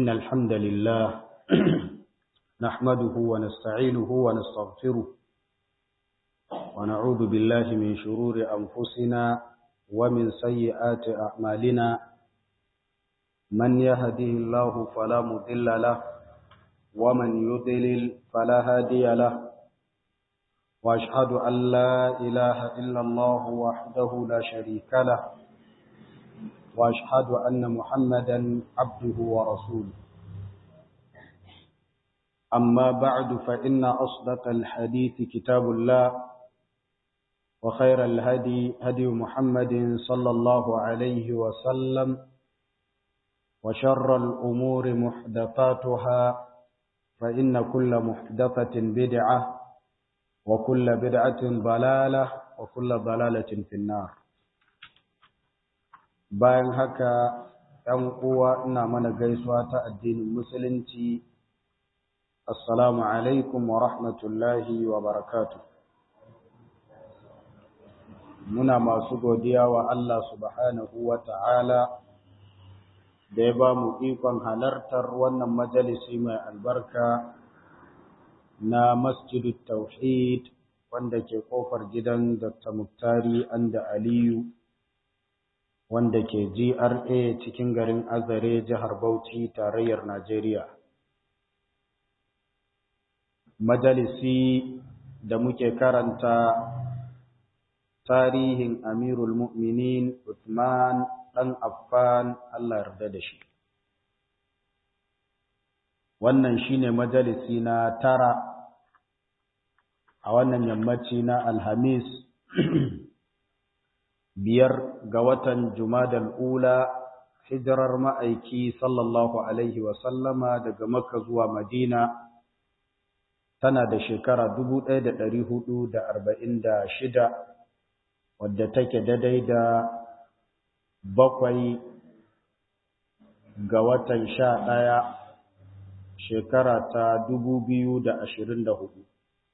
إن الحمد لله نحمده ونستعينه ونستغفره ونعوذ بالله من شرور أنفسنا ومن سيئات أعمالنا من يهده الله فلا مضل له ومن يضلل فلا هادي له وأشهد أن لا إله إلا الله وحده لا شريك له وأشهد أن محمدا عبده ورسوله أما بعد فإن أصدق الحديث كتاب الله وخير الهدي هدي محمد صلى الله عليه وسلم وشر الأمور محدثاتها فإن كل محدثة بدعة وكل بدعة ضلالة وكل ضلالة في النار bayan haka ‘yan uwa ina mana gaisuwa ta addinin musulunci assalamu alaikum wa rahmatullahi wa barakatu muna masu godiya wa Allah subhanahu wa ta'ala da ya ba mu ikon halartar wannan majalisi mai albarka na masjidut tauhid wanda ke kofar gidan dr muktari anda aliyu wanda ke GRA cikin garin Azare jihar Bauchi tarayyar Najeriya. Majalisi da muke karanta tarihin Amirul Mu'minin Uthman ɗan Affan Allah yarda da shi. Wannan shine majalisi na tara a wannan yammaci na Alhamis biyar ga watan Jumadal Ula hijirar ma'aiki sallallahu Alaihi wasallama daga Makka zuwa Madina tana da shekara shida, wadda take daidai da bakwai ga watan sha ɗaya shekara ta hudu.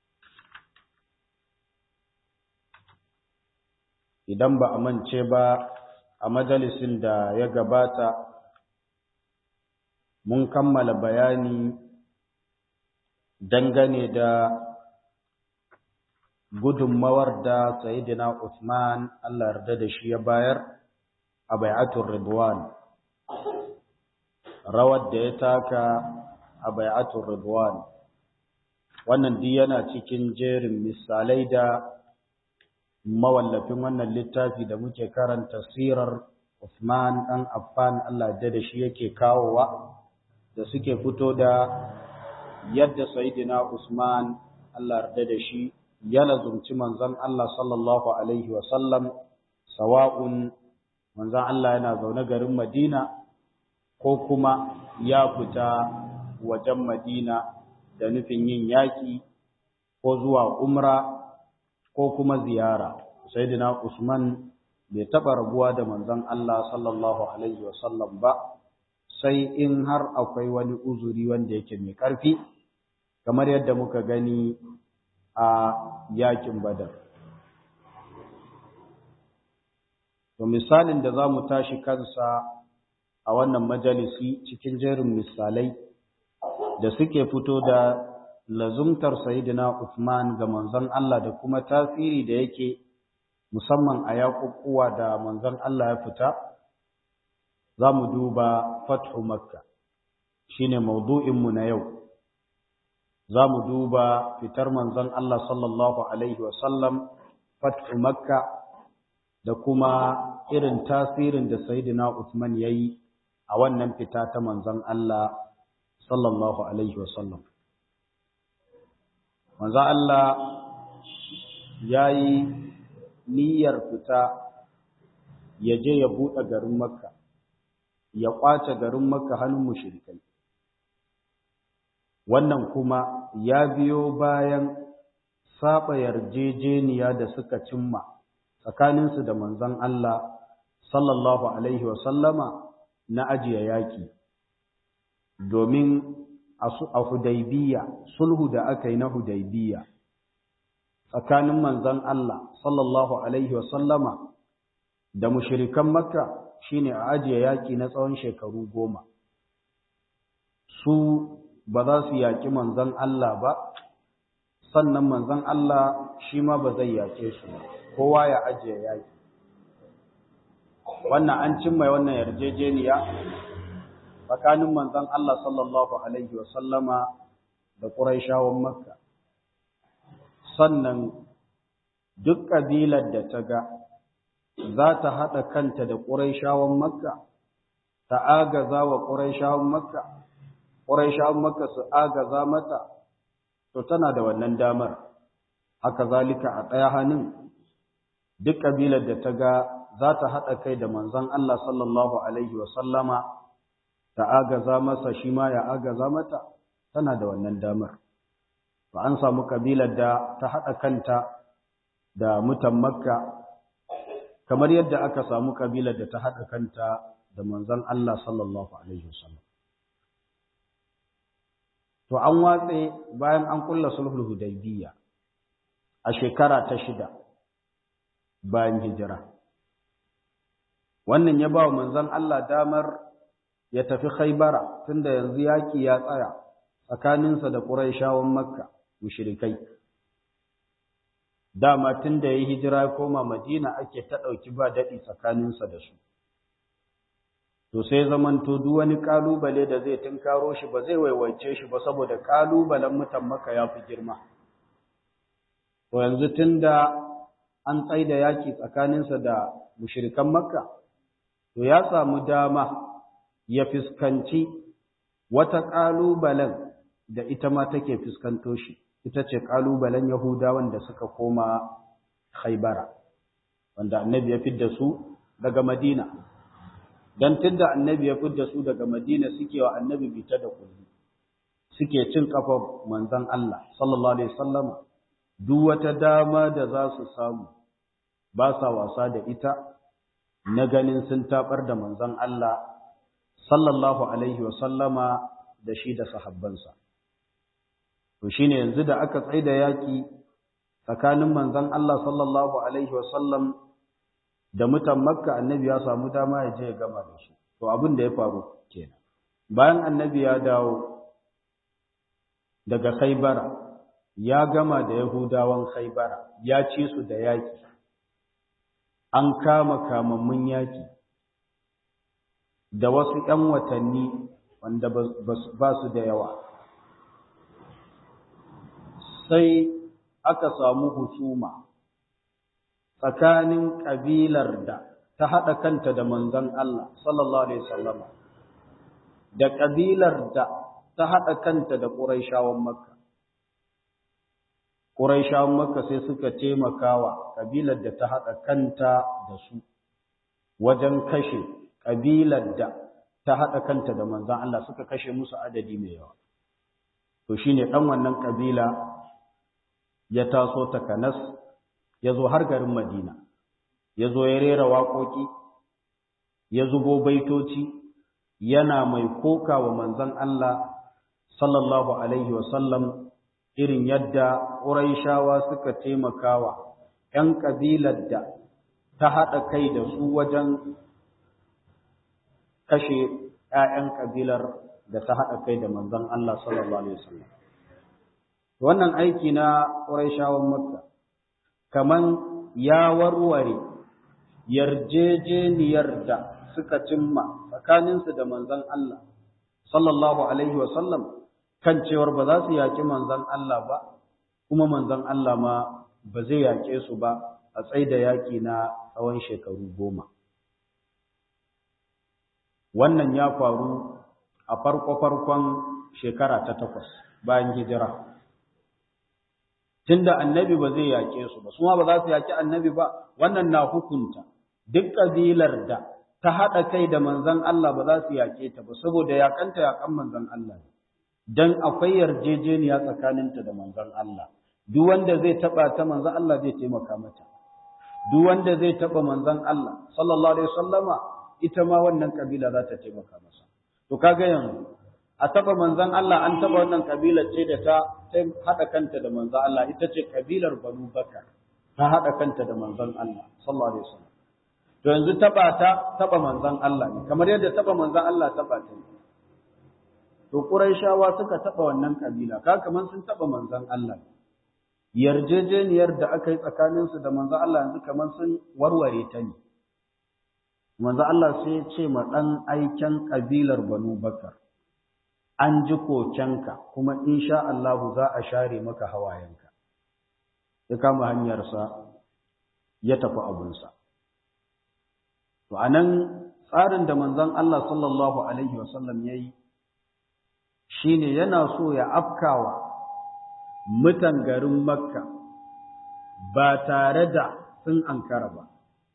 idan ba a mance ba a majalisin da ya gabata mun kammala bayani dangane da gudunmawar da Sayyidina Usman Allah yarda da shi ya bayar a bai'atul Ridwan rawar da ya taka a bai'atul Ridwan wannan duk yana cikin jerin misalai da mawallafin wannan littafi da muke karanta sirar Uthman ɗan Affan Allah da da shi yake kawowa da suke fito da yadda Sayyidina Usman Allah da da shi ya lazumci manzon Allah sallallahu alaihi wa sallam sawa'un manzon Allah yana zaune garin Madina ko kuma ya fita wajen Madina da nufin yin yaki ko zuwa umra ko kuma ziyara sayyidina Usman bai taba rabuwa da manzon Allah sallallahu alaihi wasallam ba sai in har akwai wani uzuri wanda yake mai karfi kamar yadda muka gani a yakin Badar to misalin da zamu tashi kansa a wannan majalisi cikin jerin misalai da suke fito da lazumtar Sayyidina Uthman ga manzon Allah da kuma tasiri da yake musamman a yaƙuƙuwa da manzon Allah ya fita za mu duba fathu makka shine maudu'inmu na yau za mu duba fitar manzon Allah sallallahu alaihi wasallam fathu makka da kuma irin tasirin da Sayyidina Uthman ya yi a wannan fita ta manzon Allah sallallahu alaihi wasallam manzo Allah ya yi niyyar fita ya je ya buɗe garin Makka, ya ƙwace garin Makka hannun mushrikai. Wannan kuma ya biyo bayan saba yarjejeniya da suka cimma tsakaninsu da manzon Allah sallallahu Alaihi wasallama na ajiye yaƙi, domin a Hudaybiya sulhu da aka yi na Hudaybiya tsakanin manzon Allah sallallahu alaihi wasallama da mushrikan Makka shine a ajiye yaki na tsawon shekaru goma su ba za su yaƙi manzon Allah ba sannan manzon Allah shi ma ba zai yaƙe su kowa ya ajiye yaƙi wannan an cimma wannan yarjejeniya tsakanin manzon Allah sallallahu alaihi wa sallama da Qurayshawan Makka sannan duk kabilar da ta ga za ta haɗa kanta da Qurayshawan Makka ta agaza wa Qurayshawan Makka Qurayshawan Makka su agaza mata to tana da wannan damar haka zalika a ɗaya hannun duk kabilar da ta ga za ta haɗa kai da manzon Allah sallallahu alaihi wa sallama ta agaza masa shi ma ya agaza mata tana da wannan damar ba an samu kabilar da ta haɗa kanta da mutan makka kamar yadda aka samu kabilar da ta haɗa kanta da manzon Allah sallallahu alaihi wasallam to an watse bayan an kulla sulhul hudaybiyya a shekara ta shida bayan hijira wannan ya ba wa manzon Allah damar ya tafi Khaibara tunda yanzu yaki ya tsaya tsakaninsa da Qurayshawan Makka mushrikai dama tunda yayi hijira ya koma Madina ake ta dauki ba dadi tsakaninsa da su to sai zamanto duk wani kalubale da zai tunkaro shi ba zai waiwaice shi ba saboda kalubalen mutan Makka ya fi girma to yanzu tunda an tsaida yaki tsakaninsa da mushrikan Makka to ya samu dama ya fuskanci wata ƙalubalen da ita ma take fuskanto shi ita ce ƙalubalen yahudawan da suka koma haibara wanda annabi ya fidda su daga madina don tunda annabi ya fidda su daga madina suke wa annabi bita da kulli suke cin kafa manzon Allah sallallahu alaihi wasallama duk wata dama da za su samu ba sa wasa da ita na ganin sun tabar da manzon Allah sallallahu alaihi wa sallama da shi da sahabbansa to shine yanzu da aka tsaida yaki tsakanin manzon Allah sallallahu alaihi wa sallam da mutan Makka annabi ya samu dama ya je ya gama da su to abin da ya faru kenan bayan annabi ya dawo daga Khaibara ya gama da Yahudawan Khaibara ya ci su da yaki an kama kamammun yaki da wasu ‘yan watanni wanda ba su da yawa. Sai aka samu husuma tsakanin ƙabilar da ta haɗa kanta da manzon Allah, sallallahu Alaihi wasallama, da ƙabilar da ta haɗa kanta da ƙuraishawan Makka. Ƙuraishawan Makka sai suka taimakawa ƙabilar da ta haɗa kanta da su wajen kashe ƙabilar da ta haɗa kanta da manzan Allah suka kashe musu adadi mai yawa. To shi ne ɗan wannan ƙabila ya taso takanas ya zo har garin Madina, ya zo ya rera waƙoƙi, ya zubo baitoci, yana mai koka wa manzan Allah sallallahu Alaihi wasallam irin yadda ƙuraishawa suka taimakawa ‘yan ƙabilar da ta haɗa kai da su wajen kashe ‘ya'yan ƙabilar da ta haɗa kai da manzon Allah sallallahu Alaihi wasallam. Wannan aiki na ƙuraishawan Makka, kaman ya warware yarjejeniyar da suka cimma tsakaninsu da manzon Allah sallallahu Alaihi wasallam kan cewar ba za su yaƙi manzon Allah ba, kuma manzon Allah ma ba zai yaƙe su ba a tsaida yaƙi na tsawon shekaru goma. wannan ya faru a farko-farkon shekara ta takwas bayan hijira tunda annabi ba zai yake su ba suma ba za su yaki annabi ba wannan na hukunta duk kabilar da ta haɗa kai da manzon Allah ba za su yake ta ba saboda yakanta yakan manzon Allah dan akwai yarjejeniya tsakaninta da manzon Allah duk wanda zai taba ta manzon Allah zai taimaka mata duk wanda zai taba manzon Allah sallallahu alaihi wasallama ita ma wannan kabila za ta taimaka masa to kaga yanzu a taba manzon Allah an taba wannan kabilar ce da ta hada kanta da manzon Allah ita ce kabilar Banu Bakar ta hada kanta da manzon Allah sallallahu alaihi wasallam to yanzu taba ta taba manzon Allah ne kamar yadda taba manzon Allah taba ta to Qurayshawa suka taba wannan kabila ka kaman sun taba manzon Allah yarjejeniyar da aka yi tsakanin su da manzon Allah yanzu kaman sun warware ta ne manzon Allah sai ya ce ma dan aiken kabilar Banu Bakar an ji kokenka kuma insha Allah za a share maka hawayenka ya kama hanyarsa ya tafi abunsa to anan tsarin da manzon Allah sallallahu alaihi wasallam yayi shine yana so ya afkawa mutan garin Makka ba tare da sun ankara ba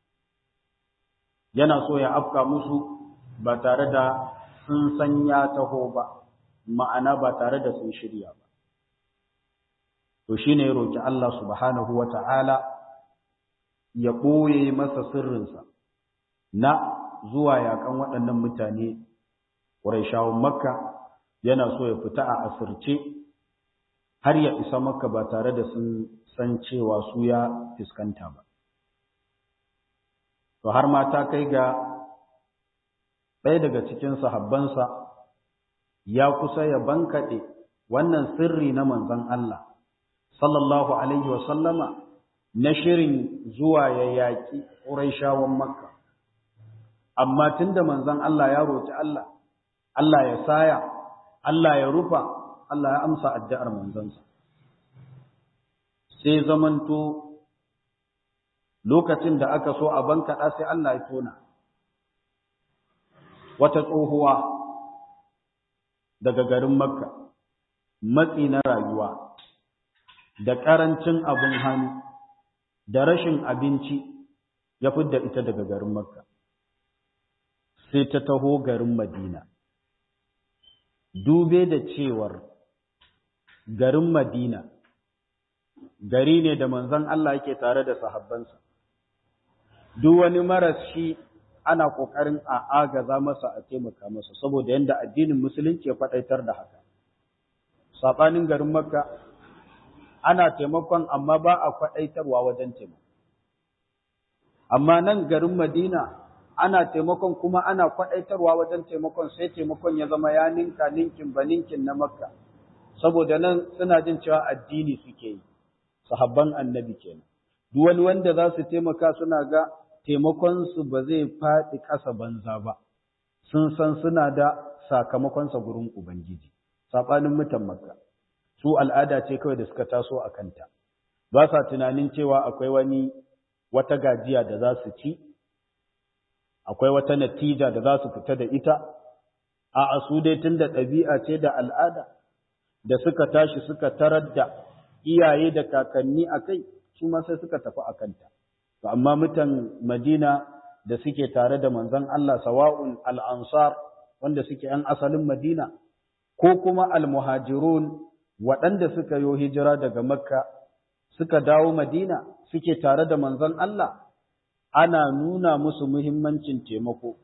yana so ya afka musu ba tare da sun san ya taho ba ma'ana ba tare da sun shirya ba to shine ya roki Allah subhanahu wata'ala ya ɓoye masa sirrinsa na zuwa yakan waɗannan mutane ƙuraishawan makka yana so ya fita a asirce har ya isa makka ba tare da sun san cewa su ya fuskanta ba to har ma ta kai ga ɗaya daga cikin sahabbansa ya kusa ya bankaɗe wannan sirri na manzon Allah sallallahu alaihi wa sallama na shirin zuwa ya yaƙi ƙuraishawan makka amma tunda manzon Allah ya roki Allah Allah ya saya Allah ya rufa Allah ya amsa addu'ar manzansa sai zamanto lokacin da aka so a bankaɗa sai Allah ya tona wata tsohuwa daga garin makka matsi na rayuwa da ƙarancin abin hannu da rashin abinci ya fidda ita daga garin makka sai ta taho garin madina dube da cewar garin madina gari ne da manzon Allah yake tare da sahabbansa duk wani maras shi ana kokarin a agaza masa a taimaka masa saboda yanda addinin musulunci ya faɗaitar da haka sabanin garin makka ana taimakon amma ba a faɗaitarwa wajen taimako amma nan garin madina ana taimakon kuma ana kwaɗaitarwa wajen taimakon sai taimakon ya zama ya ninka ninkin ba ninkin na makka saboda nan suna jin cewa addini suke yi sahabban annabi kenan duk wani wanda za su taimaka suna ga taimakon su ba zai faɗi ƙasa banza ba sun san suna da sakamakonsa gurin ubangiji saɓanin mutan makka su al'ada ce kawai da suka taso a kanta ba sa tunanin cewa akwai wani wata gajiya da za su ci akwai wata natija da za su fita da ita a su dai tun da ɗabi'a ce da al'ada da suka tashi suka tarar da iyaye da kakanni a kai su ma sai suka tafi a kanta to amma mutan madina da suke tare da manzon Allah sawa'un al'ansar wanda suke ‘yan asalin madina ko kuma al-muhajirun waɗanda suka yo hijira daga makka suka dawo madina suke tare da manzon Allah ana nuna musu muhimmancin taimako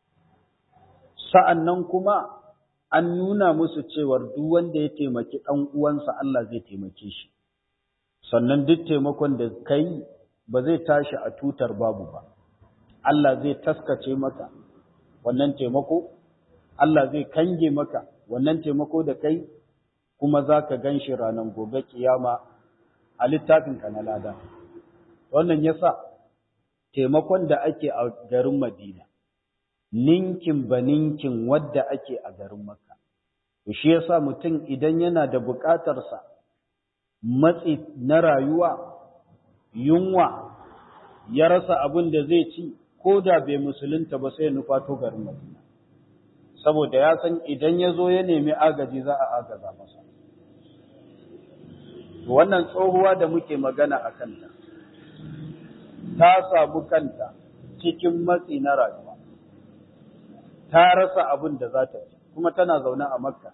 sa'annan kuma an nuna musu cewar duk wanda ya taimaki ɗan uwansa Allah zai taimake shi sannan duk taimakon da kai ba zai tashi a tutar babu ba Allah zai taskace maka wannan taimako Allah zai kange maka wannan taimako da kai kuma za ka gan shi ranar gobe kiyama a littafinka na lada wannan yasa taimakon da ake a garin Madina, ninkin ba ninkin wadda ake a garin Makka. Shi yasa mutum idan yana da buƙatarsa matsi na rayuwa, yunwa, ya rasa abin da zai ci, ko da bai musulunta ba sai nufato garin Madina. Saboda ya san idan ya zo ya nemi agaji za a agaza masa. Wannan tsohuwa da muke magana a kanta. ta samu kanta cikin matsi na rayuwa, ta rasa abin da za ta ci, kuma tana zaune a Makka,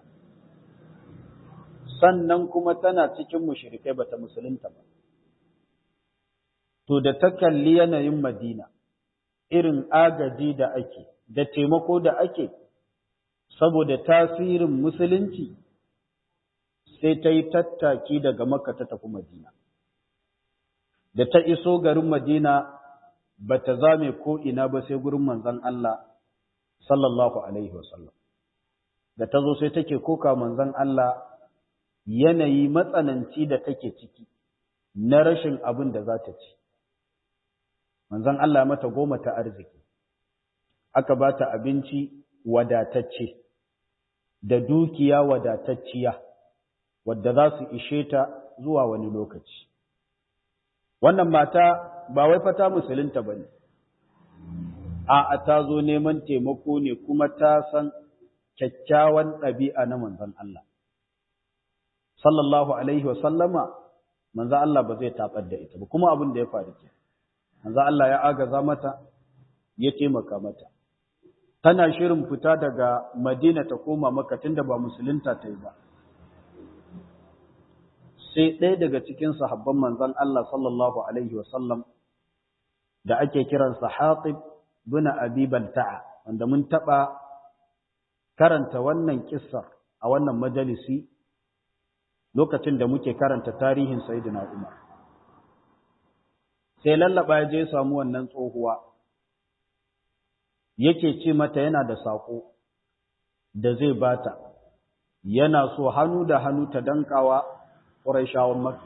sannan kuma tana cikin mushrikai bata musulunta ba. To, da ta kalli yanayin Madina, irin agaji da ake, da taimako da ake, saboda tasirin musulunci, sai ta yi tattaki daga Makka ta tafi Madina. da ta iso garin Madina ba ta zame ko ina ba sai gurin manzon Allah sallallahu alaihi wasallam da ta zo sai take koka manzon Allah yanayi matsananci da take ciki na rashin abin da za ta ci manzon Allah mata goma ta arziki aka ba ta abinci wadatacce da dukiya wadatacciya wadda za su ishe ta zuwa wani lokaci wannan mata ba wai fata musulunta ba ne a ta zo neman taimako ne kuma ta san kyakkyawan ɗabi'a na manzon Allah sallallahu alaihi wa sallama manzon Allah ba zai taɓar da ita ba kuma abin da ya faru ke manzon Allah ya agaza mata ya taimaka mata tana shirin fita daga Madina ta koma Makka tunda ba musulunta ta yi ba sai ɗaya daga cikin sahabban manzon Allah sallallahu alaihi wasallam da ake kiransa Hatib bin Abi Balta'a wanda mun taɓa karanta wannan kissar a wannan majalisi lokacin da muke karanta tarihin Sayyidina Umar sai lallaba ya je samu wannan tsohuwa yake ce mata yana da sako da zai bata yana so hannu da hannu ta dankawa Qurayshawan Makka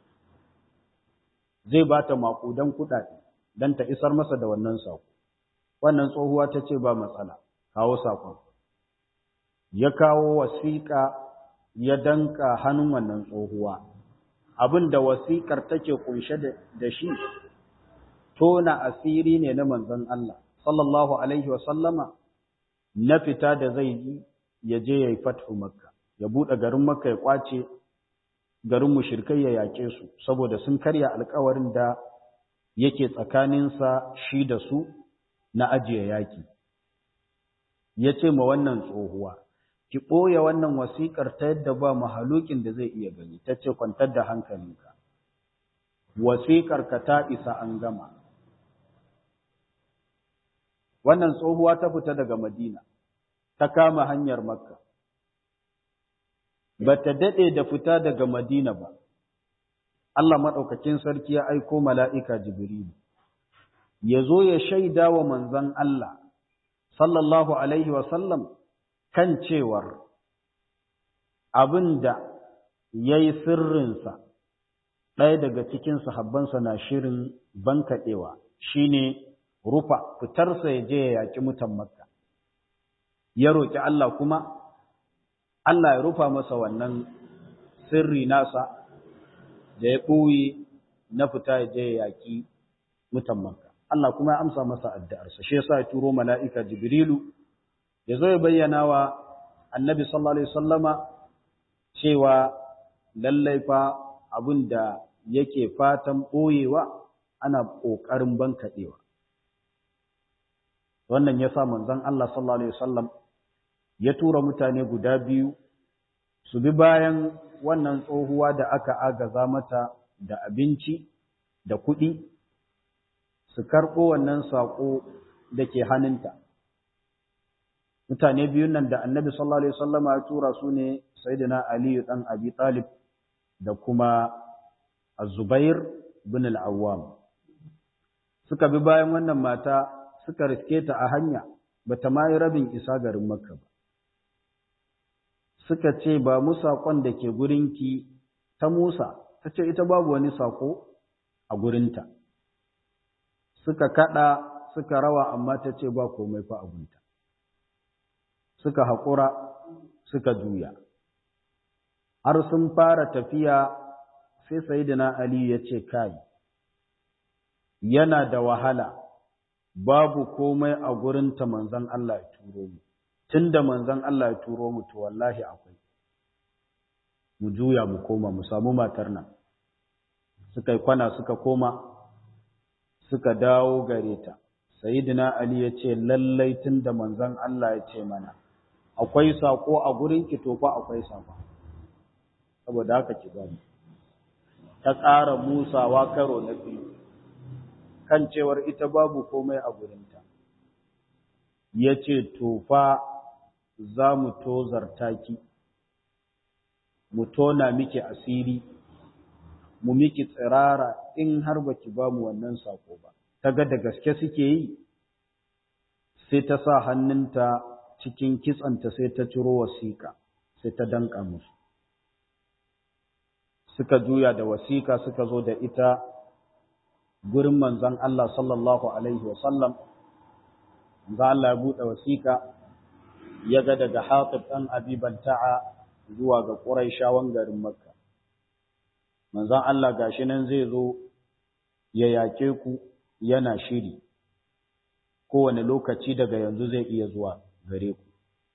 zai bata makudan kuɗaɗe dan ta isar masa da wannan sako wannan tsohuwa ta ce ba matsala kawo sakon ya kawo wasiƙa ya danka hannun wannan tsohuwa abin da wasiƙar take kunshe da shi tona asiri ne na manzon Allah sallallahu alaihi wa sallama na fita da zai yi ya je ya yi fathu makka ya buɗe garin makka ya kwace garin mushrikai ya yaƙe su saboda sun karya alƙawarin da yake tsakaninsa shi da su na ajiye yaƙi ya ce ma wannan tsohuwa ki ɓoye wannan wasiƙar ta yadda ba mahalukin da zai iya gani ta ce kwantar da hankalinka wasiƙar ka ta isa an gama wannan tsohuwa ta fita daga madina ta kama hanyar makka ba ta daɗe da fita daga madina ba Allah maɗaukakin sarki ya aiko mala'ika jibrilu ya zo ya shaida wa manzon Allah sallallahu alaihi wasallam kan cewar abin da ya yi sirrinsa ɗaya daga cikin sahabbansa na shirin bankaɗewa shi ne rufa fitarsa ya je ya yaƙi mutan makka ya roƙi Allah kuma Allah ya rufa masa wannan sirri nasa da ya ɓoye na fita ya je ya yaƙi mutan makka Allah kuma ya amsa masa addu'arsa shi yasa ya turo mala'ika jibrilu ya zo ya bayyana wa annabi sallallahu alaihi wasallama cewa lallai fa abin da yake fatan ɓoyewa ana ƙoƙarin bankaɗewa wannan ya sa manzon Allah sallallahu alaihi wasallam ya tura mutane guda biyu su bi bayan wannan tsohuwa da aka agaza mata da abinci da kuɗi su karɓo wannan saƙo da ke hannunta mutane biyun nan da annabi sallallahu alaihi wasallama ya tura su ne sayyidina ali dan abi talib da kuma az-zubair bin al-awwam suka bi bayan wannan mata suka riske ta a hanya bata ma yi rabin isa garin makka ba suka ce ba mu saƙon da ke gurinki ta musa ta ce ita babu wani saƙo a gurinta suka kaɗa suka rawa amma ta ce ba komai fa abunta suka haƙura suka juya har sun fara tafiya sai sayidina Ali ya ce kai yana da wahala babu komai a gurinta manzon Allah ya turo mu tunda manzon Allah ya turo mu to wallahi akwai mu juya mu koma mu samu matar nan suka yi kwana suka koma suka dawo gare ta sayyidina ali ya ce lallai tunda manzon Allah ya ce mana akwai sako a gurin ki to fa akwai sako saboda haka ki gani ta ƙara musawa karo na biyu kan cewar ita babu komai a gurinta ya ce to fa za mu tozarta ki mu tona miki asiri mu miki tsirara in har baki ba mu wannan sako ba ta ga da gaske suke yi sai ta sa hannunta cikin kitsanta sai ta ciro wasiƙa sai ta danka musu suka juya da wasiƙa suka zo da ita gurin manzon Allah sallallahu alaihi wasallam manzon Allah ya buɗe wasiƙa ya ga daga Hatib ɗan Abi Balta'a zuwa ga Quraishawan garin Makka manzon Allah gashi nan zai zo ya yake ku yana shiri kowane lokaci daga yanzu zai iya zuwa gare ku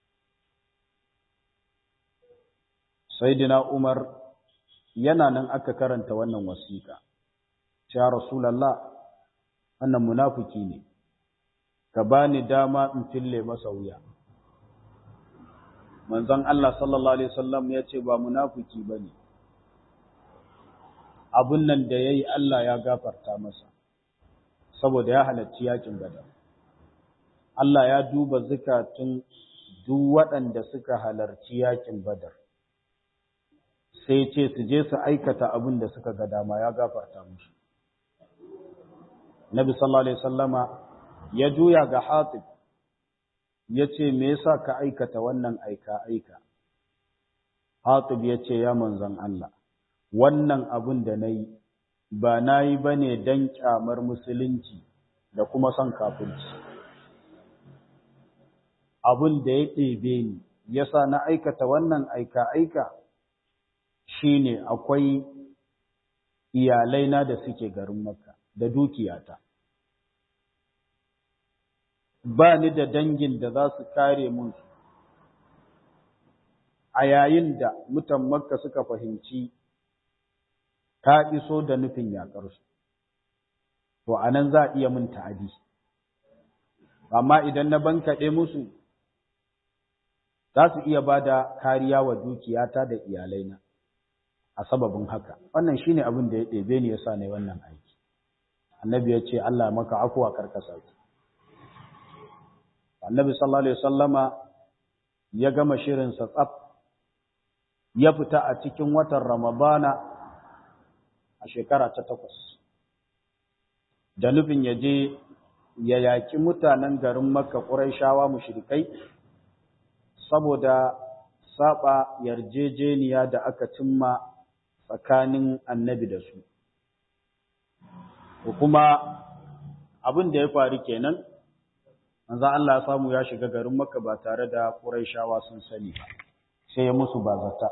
Sayyidina Umar yana nan aka karanta wannan wasiƙa ya Rasulullah wannan munafiki ne ka bani dama in fille masa wuya manzon Allah sallallahu alaihi wasallam ya ce ba munafiki bane abun nan da yayi Allah ya gafarta masa saboda ya halarci yakin Badar Allah ya duba zakatun duk waɗanda suka halarci yakin Badar sai ce su je su aikata abin da suka ga dama ya gafarta musu Nabi sallallahu alaihi wasallama ya juya ga Hatib ya ce me yasa ka aikata wannan aika aika Hatib ya ce ya manzon Allah wannan abin da nayi ba nayi bane dan kyamar musulunci da kuma son kafirci abin da ya ɗebe ni yasa na aikata wannan aika aika shine akwai iyalaina da suke garin Makka da dukiyata ba ni da dangin da za su kare mun su a yayin da mutan Makka suka fahimci ta iso da nufin yaƙarsu to anan za a iya mun ta'adi amma idan na bankaɗe musu za su iya ba da kariya wa dukiyata da iyalaina a sababin haka wannan shine abin da ya ɗebe ni yasa ne wannan aiki annabi ya ce Allah maka afuwa karkasa ki annabi sallallahu alaihi wasallama ya gama shirin sa tsaf ya fita a cikin watan ramadana a shekara ta takwas da nufin ya je ya yaƙi mutanen garin makka ƙuraishawa mushrikai saboda saba yarjejeniya da aka cimma tsakanin annabi da su. kuma abin da ya faru kenan, manzo Allah ya samu ya shiga garin Makka ba tare da Qurayshawa sun sani ba, sai ya musu bazata.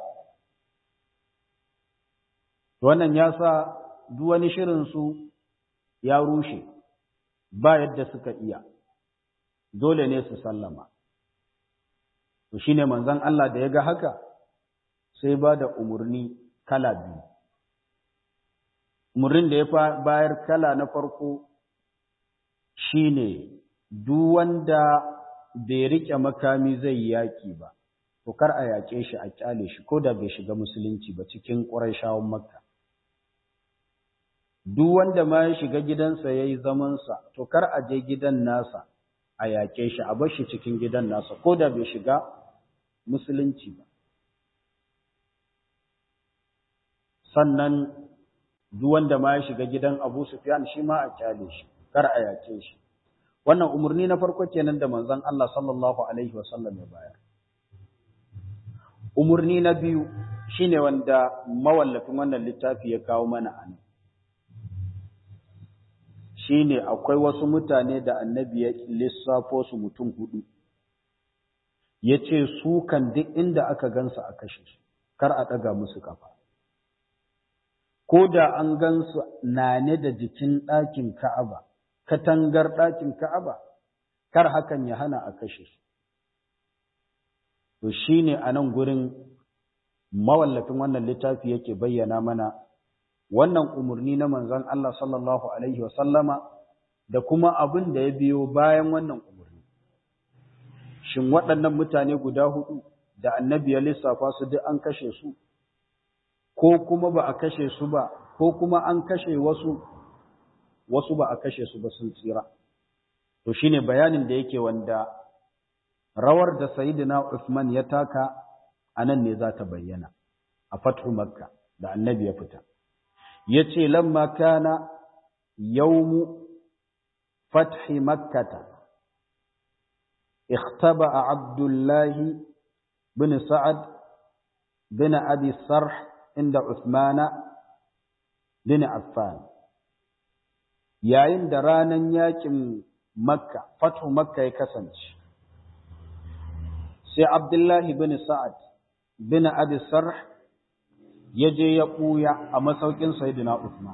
Wannan ya sa duk wani shirin su ya rushe, ba yadda suka iya, dole ne su sallama. To shi ne manzon Allah da ya ga haka, sai ba da umarni kala biyu. Umarnin da ya bayar kala na farko shi ne, duk wanda bai riƙe makami zai yi yaƙi ba, to kar a yaƙe shi a ƙyale shi, ko da bai shiga musulunci ba cikin ƙuraishawan makka. Duk wanda ma ya shiga gidansa ya yi zamansa, to kar a je gidan nasa a yaƙe shi, a bar shi cikin gidan nasa, ko da bai shiga musulunci ba. Sannan duk wanda ma ya shiga gidan Abu Sufyan shi ma a kyale shi, kar a yake shi. Wannan umarni na farko kenan da manzon Allah sallallahu alaihi wasallam ya bayar. Umarni na biyu shine wanda mawallafin wannan littafi ya kawo mana a nan. Shine akwai wasu mutane da annabi ya lissafo su mutum hudu. Ya ce su kan duk inda aka gansu a kashe su, kar a ɗaga musu kafa. ko da an gansu nane da jikin ɗakin Ka'aba, katangar ɗakin Ka'aba, kar hakan ya hana a kashe su. To shi ne a nan gurin mawallafin wannan littafi yake bayyana mana wannan umarni na manzon Allah sallallahu Alaihi wasallama da kuma abin da ya biyo bayan wannan umarni. Shin waɗannan mutane guda hudu da annabi ya lissafa su duk an kashe su? ko kuma ba a kashe su ba, ko kuma an kashe wasu, wasu ba a kashe su ba sun tsira. To shi ne bayanin da yake wanda rawar da Sayyidina Usman ya taka a nan ne za ta bayyana, a fathu Makka da annabi ya fita. Ya ce, lamma kana yaumu fathi Makkata, اختبأ عبد الله بن سعد بن أبي الصرح عند عثمان بن عفان yayin da ranan yakin makka fathu makka ya kasance sai abdullahi bin sa'ad bin abi sarh ya je ya ɓuya a masaukin sayyidina usman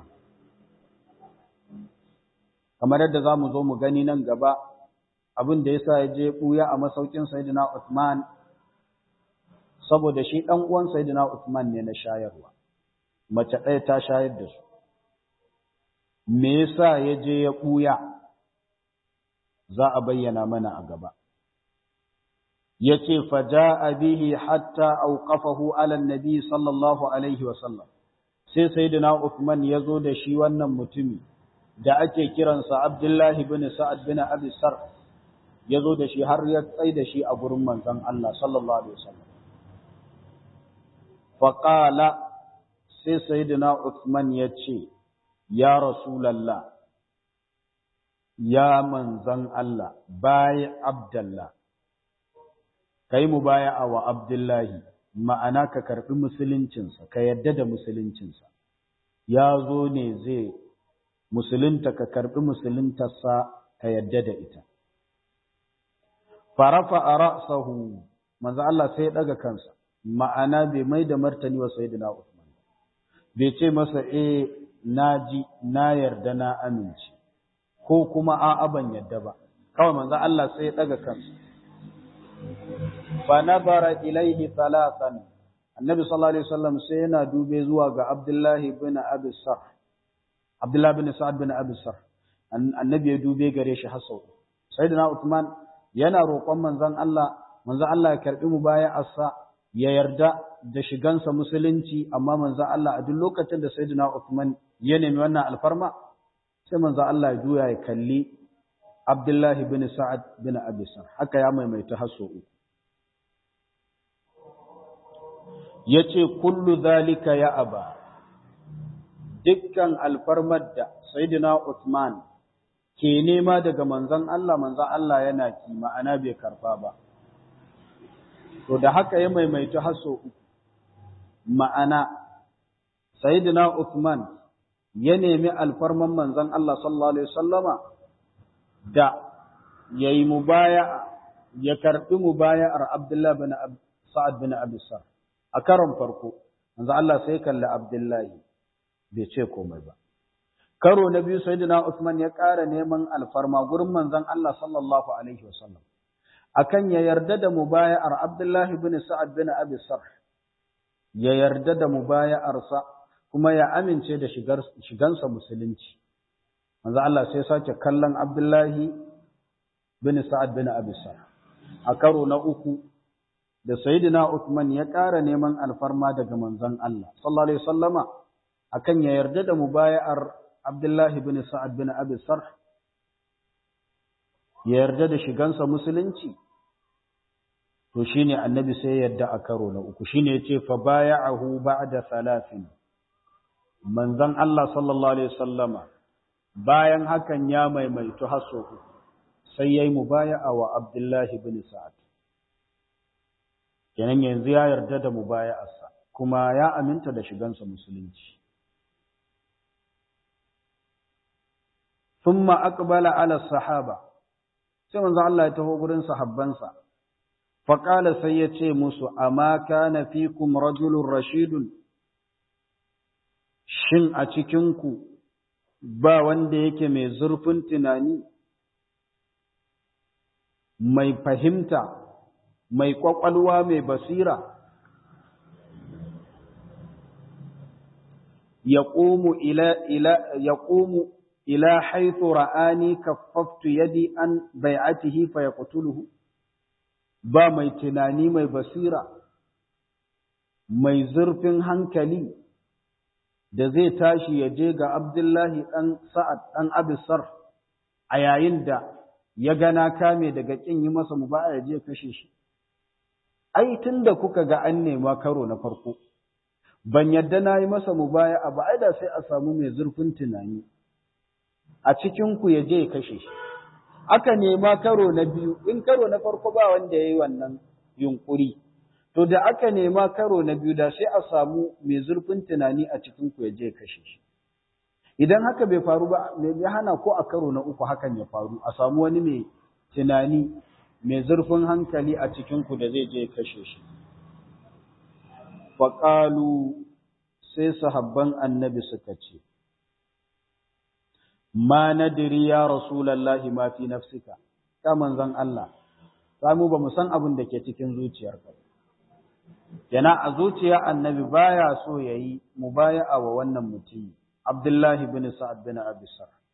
kamar yadda za mu zo mu gani nan gaba abin da ya sa ya je ɓuya a masaukin sayyidina usman saboda shi ɗan uwan sayyidina usman ne na shayarwa mace ɗaya ta shayar da su me yasa ya je ya ɓuya za a bayyana mana a gaba ya ce faja bihi hatta auqafahu ala nabi sallallahu alaihi wasallam sai sayyidina Uthman ya zo da shi wannan mutumi da ake kiransa Abdullahi bin Sa'ad bin Abi Sar ya zo da shi har ya tsai da shi a gurin manzon Allah sallallahu alaihi wasallam faqala sai sayyidina Uthman ya ce ya Rasulallah, ya manzan Allah, bayi Abdallah, ka yi mu baya a wa Abdullahi, ma'ana ka karɓi musuluncinsa, ka yadda da musuluncinsa, ya zo ne zai musulunta ka karɓi musuluntarsa ka yadda da ita. Farafa a ra'asahu, manzan Allah sai ya ɗaga kansa, ma'ana bai mai da martani wa Sayyidina Usman, bai ce masa, eh, na ji na yarda na amince ko kuma a'a ban yarda ba kawai manzo Allah sai ya daga kansa fa nabara ilaihi thalathan annabi sallallahu alaihi wasallam sai yana dube zuwa ga Abdullah ibn Abi Sarh Abdullah ibn Sa'ad ibn Abi Sarh annabi ya dube gare shi har sau sayyidina Uthman yana roƙon manzon Allah manzon Allah ya karbi mubaya'arsa ya yarda da shigansa musulunci amma manzo Allah a duk lokacin da Sayyidina Uthman ya nemi wannan alfarma sai manzo Allah ya juya ya kalli Abdullahi bin Sa'ad bin Abi Sar haka ya maimaita haso uku yace kullu zalika ya aba dukkan alfarmar da Sayyidina Uthman ke nema daga manzon Allah manzon Allah yana ki ma'ana bai karba ba to da haka ya maimaita haso uku ma'ana sayyidina Uthman ya nemi alfarman manzon Allah sallallahu alaihi wasallama da yayi mubaya ya karbi mubaya'ar Abdullah bin Sa'ad bin Abi Sar a karon farko manzon Allah sai kalli Abdullahi bai ce komai ba karo na biyu sayyidina Uthman ya ƙara neman alfarma gurin manzon Allah sallallahu alaihi wasallam akan ya yarda da mubaya'ar Abdullahi bin Sa'ad bin Abi Sarh ya yarda da mubaya'arsa kuma ya amince da shigar shigansa musulunci manzo Allah sai sake kallon Abdullahi bin Sa'ad bin Abi Sarh a karo na uku da Sayyidina Uthman ya ƙara neman alfarma daga manzon Allah sallallahu alaihi wasallama akan ya yarda da mubaya'ar Abdullahi bin Sa'ad bin Abi Sarh ya yarda da shigansa musulunci to shine annabi sai yadda a karo na uku shine yace fa baya'ahu ba'da salasin manzon Allah sallallahu alaihi wasallama bayan hakan ya maimaitu haso uku sai yayi mubaya'a wa Abdullah ibn Sa'ad kenan yanzu ya yarda da mubaya'arsa kuma ya aminta da shigansa musulunci ثم أقبل على الصحابة sai manzo Allah ya taho gurin sahabbansa faƙala sai ya ce musu, Amma kana fikum rajulun rashidun, shin a cikinku ba wanda yake mai zurfin tunani, mai fahimta, mai ƙwaƙwalwa mai basira, ya ƙomu ila haithu ra'ani kaffaftu yadi an bai'atihi fa yaqtuluhu ba mai tunani mai basira, mai zurfin hankali da zai tashi ya je ga Abdullahi ɗan Sa'ad ɗan Abisar a yayin da ya gana kame daga ƙin yi masa mu ba ya je kashe shi. Ai, tun da kuka ga an nema karo na farko, ban yadda na yi masa mu baya a ba, ai da sai a samu mai zurfin tunani, a cikinku ya je ya kashe shi. aka nema karo na biyu in karo na farko ba wanda ya yi wannan yunkuri to da aka nema karo na biyu da sai a samu mai zurfin tunani a cikin ku ya je kashe shi idan haka bai faru ba me ya hana ko a karo na uku hakan ya faru a samu wani mai tunani mai zurfin hankali a cikin ku da zai je kashe shi faqalu sai sahabban annabi suka ce ma nadiri ya rasulallahi ma fi nafsika ka manzon Allah samu ba mu san abin da ke cikin zuciyarka yana a zuciya annabi baya so yayi mubaya'a wa wannan mutumi Abdullahi bin Sa'ad bin Abi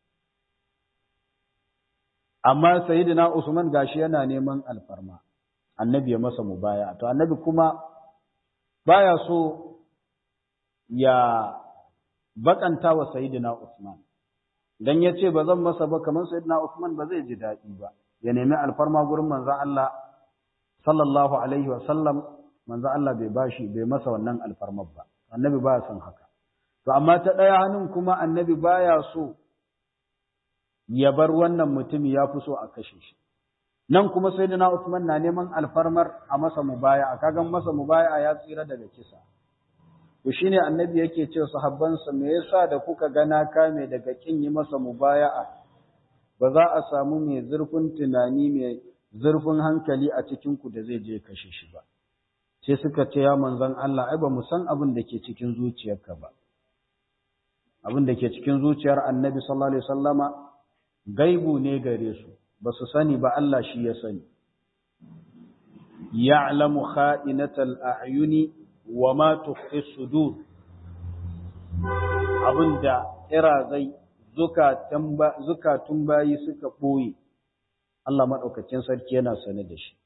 amma sayyidina Usman gashi yana neman alfarma annabi ya masa mubaya'a to annabi kuma baya so ya bakanta wa sayyidina Usman dan yace ba zan masa ba kamar sayyidina Usman ba zai ji dadi ba ya nemi alfarma gurin manzon Allah sallallahu alaihi wa sallam manzon Allah bai bashi bai masa wannan alfarmar ba annabi baya son haka to amma ta daya hannun kuma annabi baya so ya bar wannan mutumi ya fi so a kashe shi nan kuma sayyidina Usman na neman alfarmar a masa mubaya'a kagan masa mubaya'a ya tsira daga kisa to shine annabi yake ce sahabbansa me yasa da kuka gana kame daga kin yi masa mubaya'a ba za a samu mai zurfin tunani mai zurfin hankali a cikin ku da zai je kashe shi ba sai suka ce ya manzon Allah ai ba mu san abin da ke cikin zuciyarka ba abin da ke cikin zuciyar annabi sallallahu alaihi wasallama gaibu ne gare su ba su sani ba Allah shi ya sani ya'lamu kha'inatal a'yuni wa ma tukhfi sudur abinda zai zukatun bayi suka ɓoye Allah maɗaukacin sarki yana sane da shi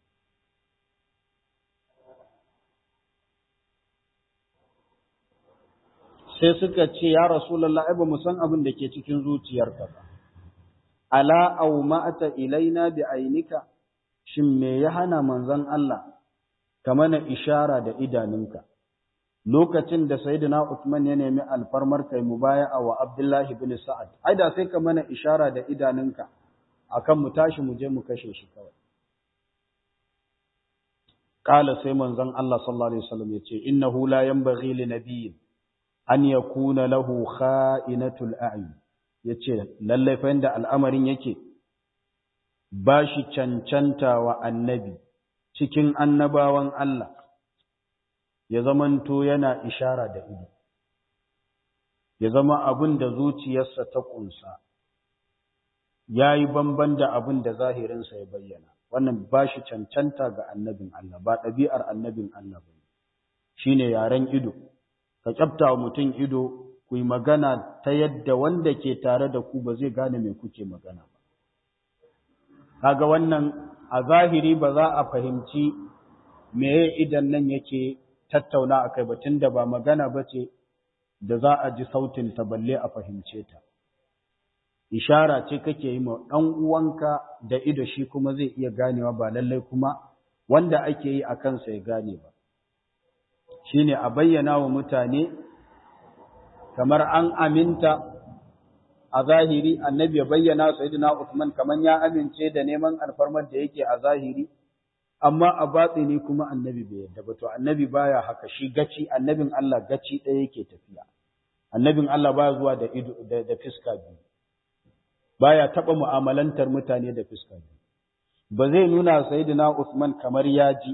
sai suka ce ya rasulullah ai ba mu san abin da ke cikin zuciyarka ba ala aw ma'ata ilaina bi ainika shin me ya hana manzon Allah ka mana ishara da idanunka lokacin da sayyidina Uthman ya nemi alfarmar kai mubaya'a wa Abdullahi ibn Sa'ad ai da sai ka mana ishara da idanunka akan mu tashi mu je mu kashe shi kawai qala sai manzon Allah sallallahu alaihi wasallam yace innahu la yanbaghi li nabiyyin an yakuna lahu kha'inatul a'yun yace lalle fa inda al'amarin yake ba shi cancanta wa annabi cikin annabawan Allah ya zamanto yana ishara da ido, ya zama abin da zuciyarsa ta ƙunsa, ya yi bamban da abin da zahirinsa ya bayyana, wannan ba shi cancanta ga annabin Allah, ba ɗabi'ar annabin Allah ba shi ne yaren ido, ka ƙyafta wa mutum ido ku yi magana ta yadda wanda ke tare da ku ba zai gane mai kuke magana ba. Kaga wannan a zahiri ba za a fahimci meye idan nan yake tattauna a kai batun da ba magana ba ce da za a ji sautin ta balle a fahimce ta. Ishara ce kake yi ma ɗan uwanka da ido shi kuma zai iya ganewa ba lallai kuma wanda ake yi a kansa ya gane ba. Shi ne a bayyana wa mutane kamar an aminta a zahiri annabi ya bayyana Sayyidina Usman kamar ya amince da neman alfarmar da yake a zahiri amma a batsini kuma annabi bai yarda ba to annabi baya haka shi gaci annabin Allah gaci ɗaya yake tafiya annabin Allah baya zuwa da ido da, da fiska biyu baya taba mu'amalantar mutane da fiska biyu ba zai nuna sayyidina Usman kamar ya ji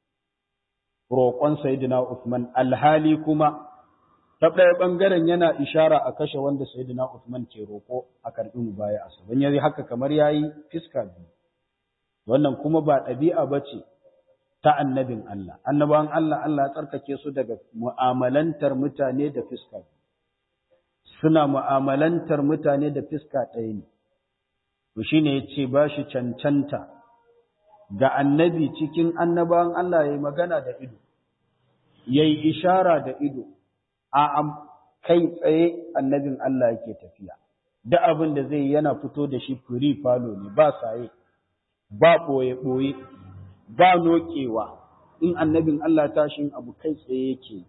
roƙon sayyidina Usman alhali kuma ta ɗaya ɓangaren yana ishara a kashe wanda sayyidina Usman ke roƙo a karɓi mu baya asa don yayi haka kamar yayi fiska biyu wannan kuma ba ɗabi'a ba ce ta annabin Allah. Annabawan Allah, Allah ya tsarkake su daga mu'amalantar mutane da fiska. Suna mu'amalantar mutane da fiska ɗaya ne. To shi ne ya ce ba shi cancanta ga annabi cikin annabawan Allah ya yi magana da ido, ya yi ishara da ido, a kai tsaye annabin Allah yake tafiya. Da abin da zai yana fito da shi firi falo ne, ba saye. ba ɓoye-ɓoye, ba noƙewa, in annabin Allah tashin abu kai tsaye yake.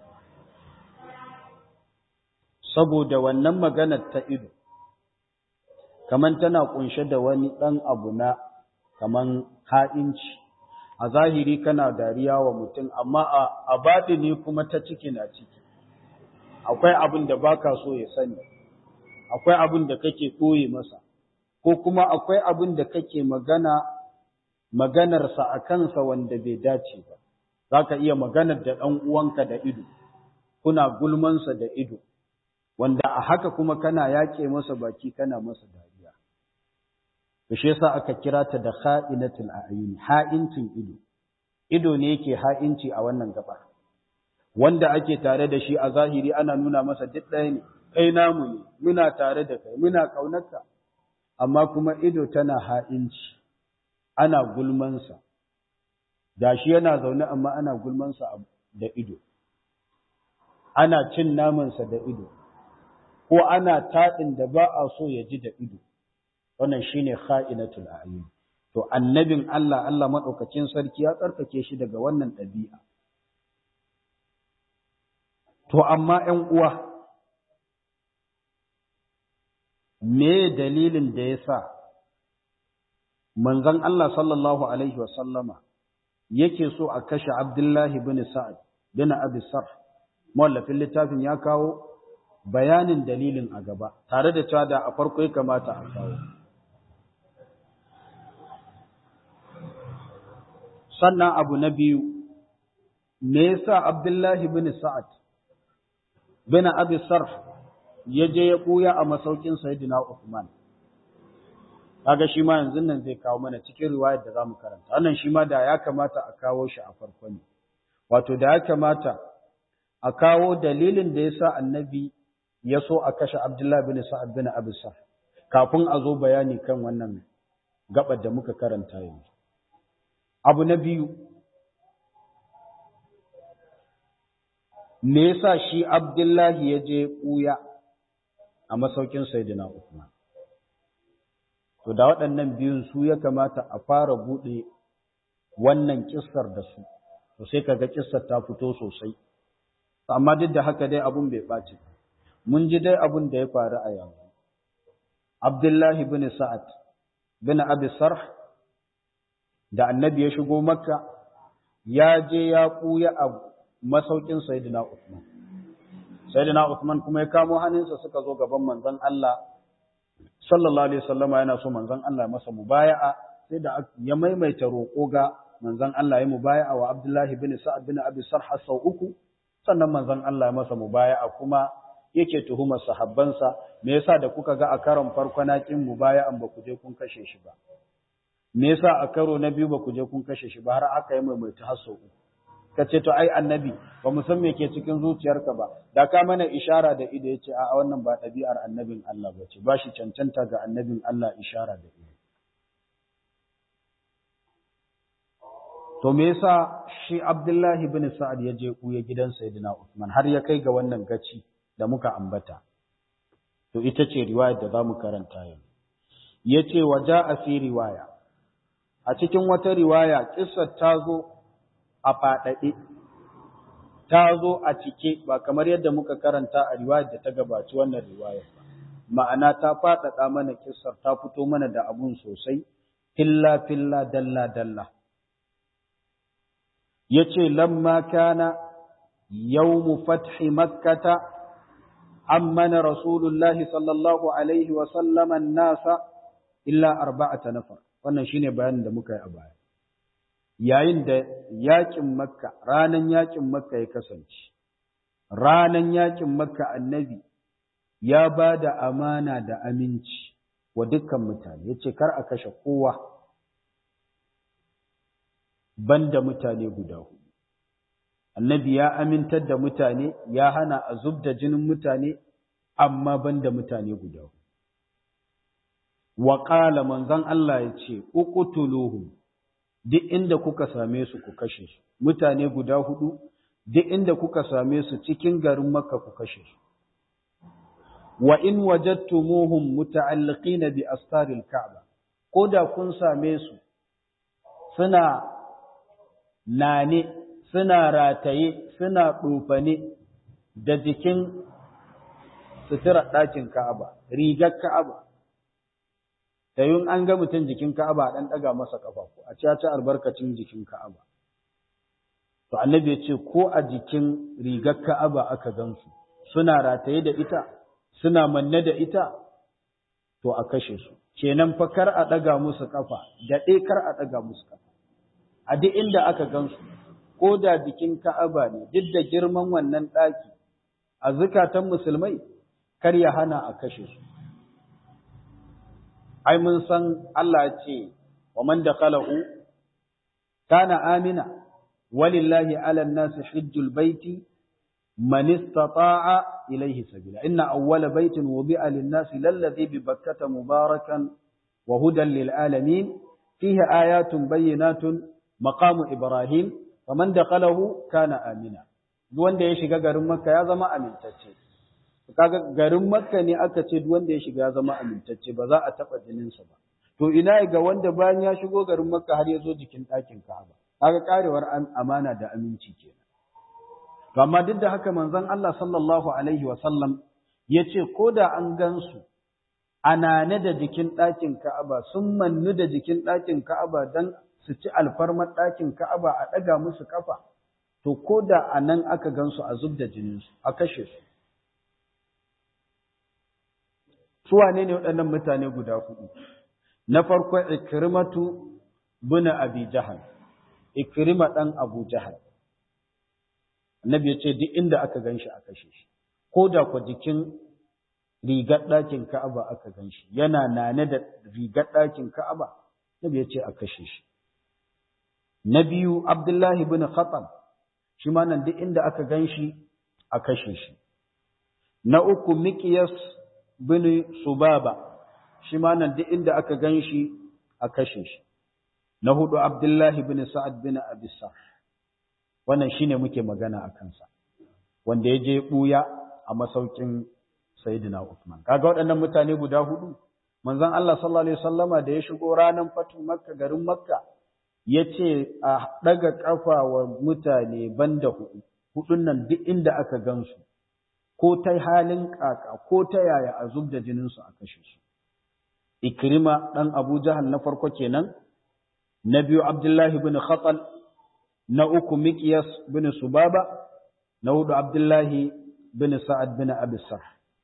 Saboda wannan maganar ta ido, kaman tana kunshe da wani ɗan abu na kaman ha'inci a zahiri kana dariya wa mutum amma a ne kuma ta ciki na ciki akwai abin da baka so ya sani akwai abin da kake ɓoye masa ko kuma akwai abin da kake magana maganarsa a kansa wanda bai dace ba za ka iya maganar da ɗan uwanka da ido kuna gulmansa da ido wanda a haka kuma kana yaƙe masa baki kana masa dariya to shi yasa aka kira ta da kha'inatul a'yun ha'incin ido ido ne yake ha'inci a wannan gaba wanda ake tare da shi a zahiri ana nuna masa duk ɗaya ne kai namu ne muna tare da kai muna ƙaunarka amma kuma ido tana ha'inci ana gulmansa da shi yana zaune amma ana gulmansa da ido ana cin namansa da ido ko ana taɗin da ba a so ya ji da ido wannan shine kha'inatul a'yun to annabin Allah Allah madaukakin sarki ya tsarkake shi daga wannan ɗabi'a to amma 'yan uwa me dalilin da yasa manzon Allah sallallahu alaihi wasallama yake so a kashe Abdullahi bin Sa'ad bin Abi Sarh mawallafin littafin ya kawo bayanin dalilin a gaba tare da cewa da a farko ya kamata a kawo sannan abu na biyu me yasa Abdullahi bin Sa'ad bin Abi Sarh ya je ya buya a masaukin Sayyidina Uthman kaga shi ma yanzu nan zai kawo mana cikin riwayar da zamu karanta wannan shi ma da ya kamata a kawo shi a farko ne wato da ya kamata a kawo dalilin da yasa annabi ya so a kashe Abdullah bin Sa'ad bin Abi Sarh kafin a zo bayani kan wannan gabar da muka karanta yanzu abu na biyu me yasa shi Abdullahi ya je ɓuya a masaukin Sayyidina Uthman to da waɗannan biyun su ya kamata a fara buɗe wannan kissar da su to sai kaga kissar ta fito sosai amma duk da haka dai abun bai ɓaci mun ji dai abun da ya faru a yanzu Abdullahi bin Sa'ad bin Abi Sarh da annabi ya shigo Makka ya je ya ɓuya a masaukin Sayyidina Uthman Sayyidina Uthman kuma ya kamo hannunsa suka zo gaban manzon Allah sallallahu alaihi wasallama yana so manzon Allah masa mubaya'a sai da ya maimaita roƙo ga manzon Allah ya mubaya'a wa Abdullahi bin Sa'ad bin Abi Sarh sau uku sannan manzon Allah ya masa mubaya'a kuma yake tuhumar sahabbansa me yasa da kuka ga a karon farko na kin mubaya'an ba ku je kun kashe shi ba me yasa a karo na biyu ba ku je kun kashe shi ba har aka yi maimaita har sau uku ka ce to ai annabi ba mu san me ke cikin zuciyarka ba da ka mana ishara da ido yace a wannan ba ɗabi'ar annabin Allah ba ce ba shi cancanta ga annabin Allah ishara da ido to me yasa shi Abdullahi bin Sa'ad ya je kuya gidan Sayyidina Uthman har ya kai ga wannan gaci da muka ambata to ita ce riwayar da zamu karanta yau yace waja fi riwaya a cikin wata riwaya kissar ta zo a faɗaɗe, ta zo a cike ba kamar yadda muka karanta a riwayar da ta gabaci wannan riwayar ba. Ma'ana ta faɗaɗa mana kissar ta fito mana da abun sosai, filla filla dalla dalla. Ya ce, lamma kana yawmu fathi makkata ammana rasulullahi sallallahu alaihi wa sallaman nasa illa arba'ata nafar. Wannan shine bayanin da muka yi a baya. yayin da yaƙin makka ranan yaƙin makka ya kasance ranan yaƙin makka annabi ya ba da amana da aminci wa dukkan mutane ya ce kar a kashe kowa banda mutane guda hudu annabi ya amintar da mutane ya hana a zub da jinin mutane amma banda mutane guda hudu wa ƙala manzon Allah ya ce uqtuluhum duk inda kuka same su ku kashe su mutane guda hudu duk inda kuka same su cikin garin makka ku kashe su wa in wajadtumuhum muta'alliqina bi astaril ka'ba ko da kun same su suna nane suna rataye suna ɗofane da jikin sutura ɗakin ka'aba rigar ka'aba da yin an ga mutum jikin Ka'aba dan daga masa kafafu a ci ci albarkacin jikin Ka'aba to annabi ya ce ko a jikin rigar Ka'aba aka gansu suna rataye da ita suna manne da ita to a kashe su kenan fa kar a daga musu kafa da dai kar a daga musu kafa a duk inda aka gansu ko da jikin Ka'aba ne duk da girman wannan daki a zukatan musulmai kar ya hana a kashe su ai mun san Allah ya ce wa man dakhalahu kana amina walillahi ala an-nasi hajjul baiti man istata'a ilayhi sabila inna awwala baitin wubi'a lin-nasi lalladhi bi bakkata mubarakan wa hudan lil alamin fihi ayatun bayyinatun maqamu ibrahim faman dakhalahu kana amina duk wanda ya shiga garin makka ya zama amintacce kaga garin makka ne aka ce duk wanda ya shiga ya zama amintacce ba za a taba jininsa ba to ina ga wanda bayan ya shigo garin makka har ya zo jikin ɗakin ka'aba kaga karewar amana da aminci kenan to amma duk da haka manzon Allah sallallahu alaihi wa sallam yace ko da an gansu anane da jikin ɗakin ka'aba sun mannu da jikin ɗakin ka'aba dan su ci alfarmar ɗakin ka'aba a ɗaga musu kafa to ko da anan aka gansu a zub da jininsu a kashe su su wane ne waɗannan mutane guda hudu na farko ikrimatu bin abi jahal ikrima dan abu jahal annabi ya ce duk inda aka ganshi a kashe shi ko da ku jikin rigar ɗakin ka'aba aka ganshi yana nane da rigar ɗakin ka'aba annabi ya ce a kashe shi na biyu abdullahi bin khatab shi ma nan duk inda aka ganshi a kashe shi na uku miqyas bin Subaba shi ma nan duk inda aka gan shi a kashe shi na hudu Abdullahi bin Sa'ad bin Abi wannan shine muke magana a kansa wanda ya je buya a masaukin Sayyidina Uthman kaga waɗannan mutane guda hudu manzon Allah sallallahu alaihi wasallama da ya shigo ranar fatu Makka garin Makka yace a daga kafa wa mutane banda hudu hudun nan duk inda aka gansu ko ta halin kaka ko ta yaya a zub da jininsu a kashe su. Ikrima ɗan Abu Jahal na farko kenan, na biyu Abdullahi bin Khatal, na uku Miqyas bin Subaba, na hudu Abdullahi bin Sa'ad bin Abisar.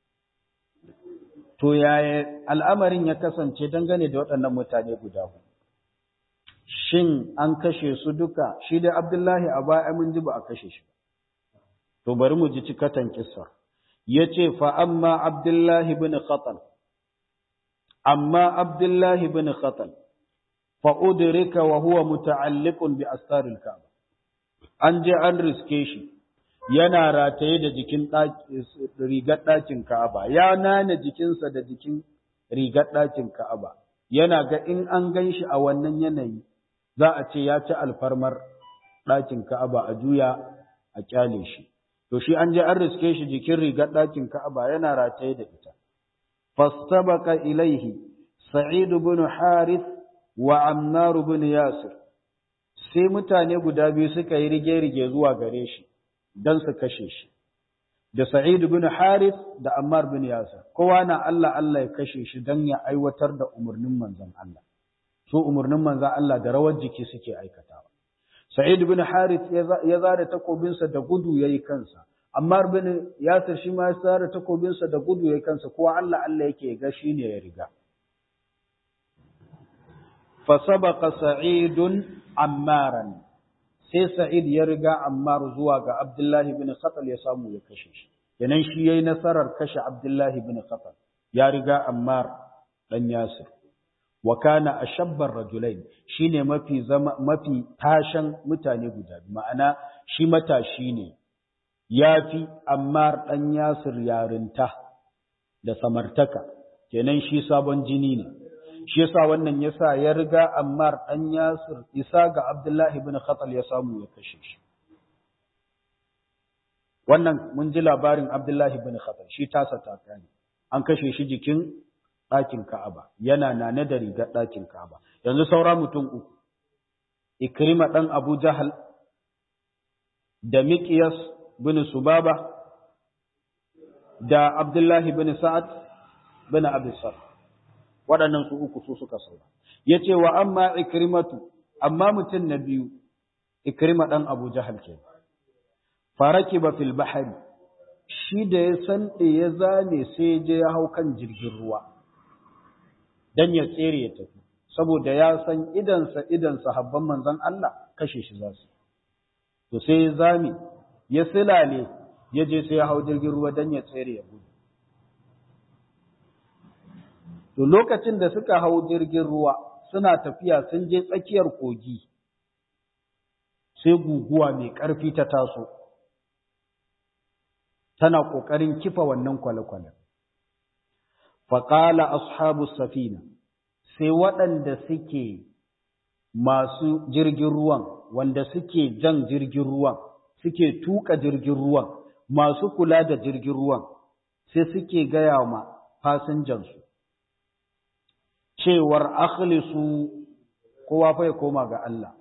To yaya al'amarin ya kasance dangane da waɗannan mutane guda huɗu. Shin an kashe su duka, shi da Abdullahi a baya mun ji ba a kashe shi. To bari mu ji cikatan kissar. ya ce fa'amma Abdullahi bin Khatal, amma Abdullahi bin Khatal, fa'udurika wa huwa muta'alliqun bi astaril Ka'aba. An je an riske shi, yana rataye da jikin rigar ɗakin Ka'aba, ya nane jikinsa da jikin rigar ɗakin Ka'aba, yana ga in an gan shi a wannan yanayi, za a ce ya ci alfarmar ɗakin Ka'aba a juya a ƙyale shi. to shi an je an riske shi jikin rigar ɗakin Ka'aba yana rataye da ita. Fastabaka ilaihi Sa'id ibn Harith wa Ammar ibn Yasir. Sai mutane guda biyu suka yi rige-rige zuwa gare shi don su kashe shi. Da Sa'id ibn Harith da Ammar ibn Yasir. Kowa na Allah Allah ya kashe shi don ya aiwatar da umarnin manzon Allah. Su umarnin manzon Allah da rawar jiki suke aikatawa. Sa'id bin Harith ya zare takobinsa da gudu yayi kansa. Ammar bin Yasir shi ma ya zare takobinsa da gudu yayi kansa kowa Allah Allah yake ga shi ne ya riga. Fa sabaqa Sa'idun Ammaran. Sai Sa'id ya riga Ammar zuwa ga Abdullahi bin Khatal ya samu ya kashe shi. Kenan shi yayi nasarar kashe Abdullahi bin Khatal. Ya riga Ammar dan Yasir. wa kana ashabbar rajulain shine mafi zama mafi tashan mutane guda ma'ana shi matashi ne yafi Ammar dan Yasir yarinta da samartaka kenan shi sabon jini ne shi yasa wannan yasa ya riga Ammar dan Yasir isa ga Abdullahi ibn Khatal ya samu ya kashe shi wannan mun ji labarin Abdullahi ibn Khatal shi tasa takani an kashe shi jikin ɗakin Ka'aba, yana nane da rigar ɗakin Ka'aba. Yanzu saura mutum uku, Ikrima ɗan Abu Jahal, da Miƙiyas bin Subaba, da Abdullahi bin Sa'ad bin Abisar. waɗannan su uku su suka saura yace wa amma ikrimatu amma mutum na biyu ikrima dan Abu Jahal ke farakiba fil bahri shi da ya san ya zame sai je ya hau kan jirgin ruwa dan ya tsere ya tafi saboda ya san idansa idan sahabban manzon Allah kashe shi za su to sai ya zame ya silale ya je sai ya hau jirgin ruwa dan ya tsere ya gudu to lokacin da suka hau jirgin ruwa suna tafiya sun je tsakiyar kogi sai guguwa mai ƙarfi ta taso tana ƙoƙarin kifa wannan kwale-kwale faƙala ashabu safina sai waɗanda suke masu jirgin ruwan wanda suke jan jirgin ruwan suke tuka jirgin ruwan masu kula da jirgin ruwan sai suke gaya ma fasinjansu cewar akhlisu kowa fa ya koma ga Allah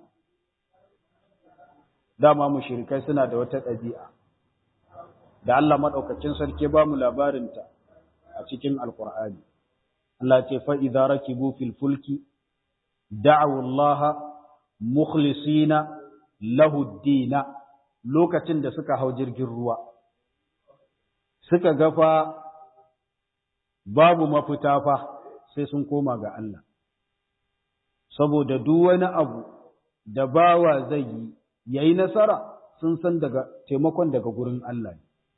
dama mushrikai suna da wata ɗabi'a da Allah madaukakin sarki ba mu labarinta a cikin alqur'ani Allah ce fa idza rakibu fil fulki da'u Allah mukhlisina lahu dina lokacin da suka hau jirgin ruwa suka gafa babu mafita fa sai sun koma ga Allah saboda duk wani abu da bawa zai yi yayi nasara sun san daga taimakon daga gurin Allah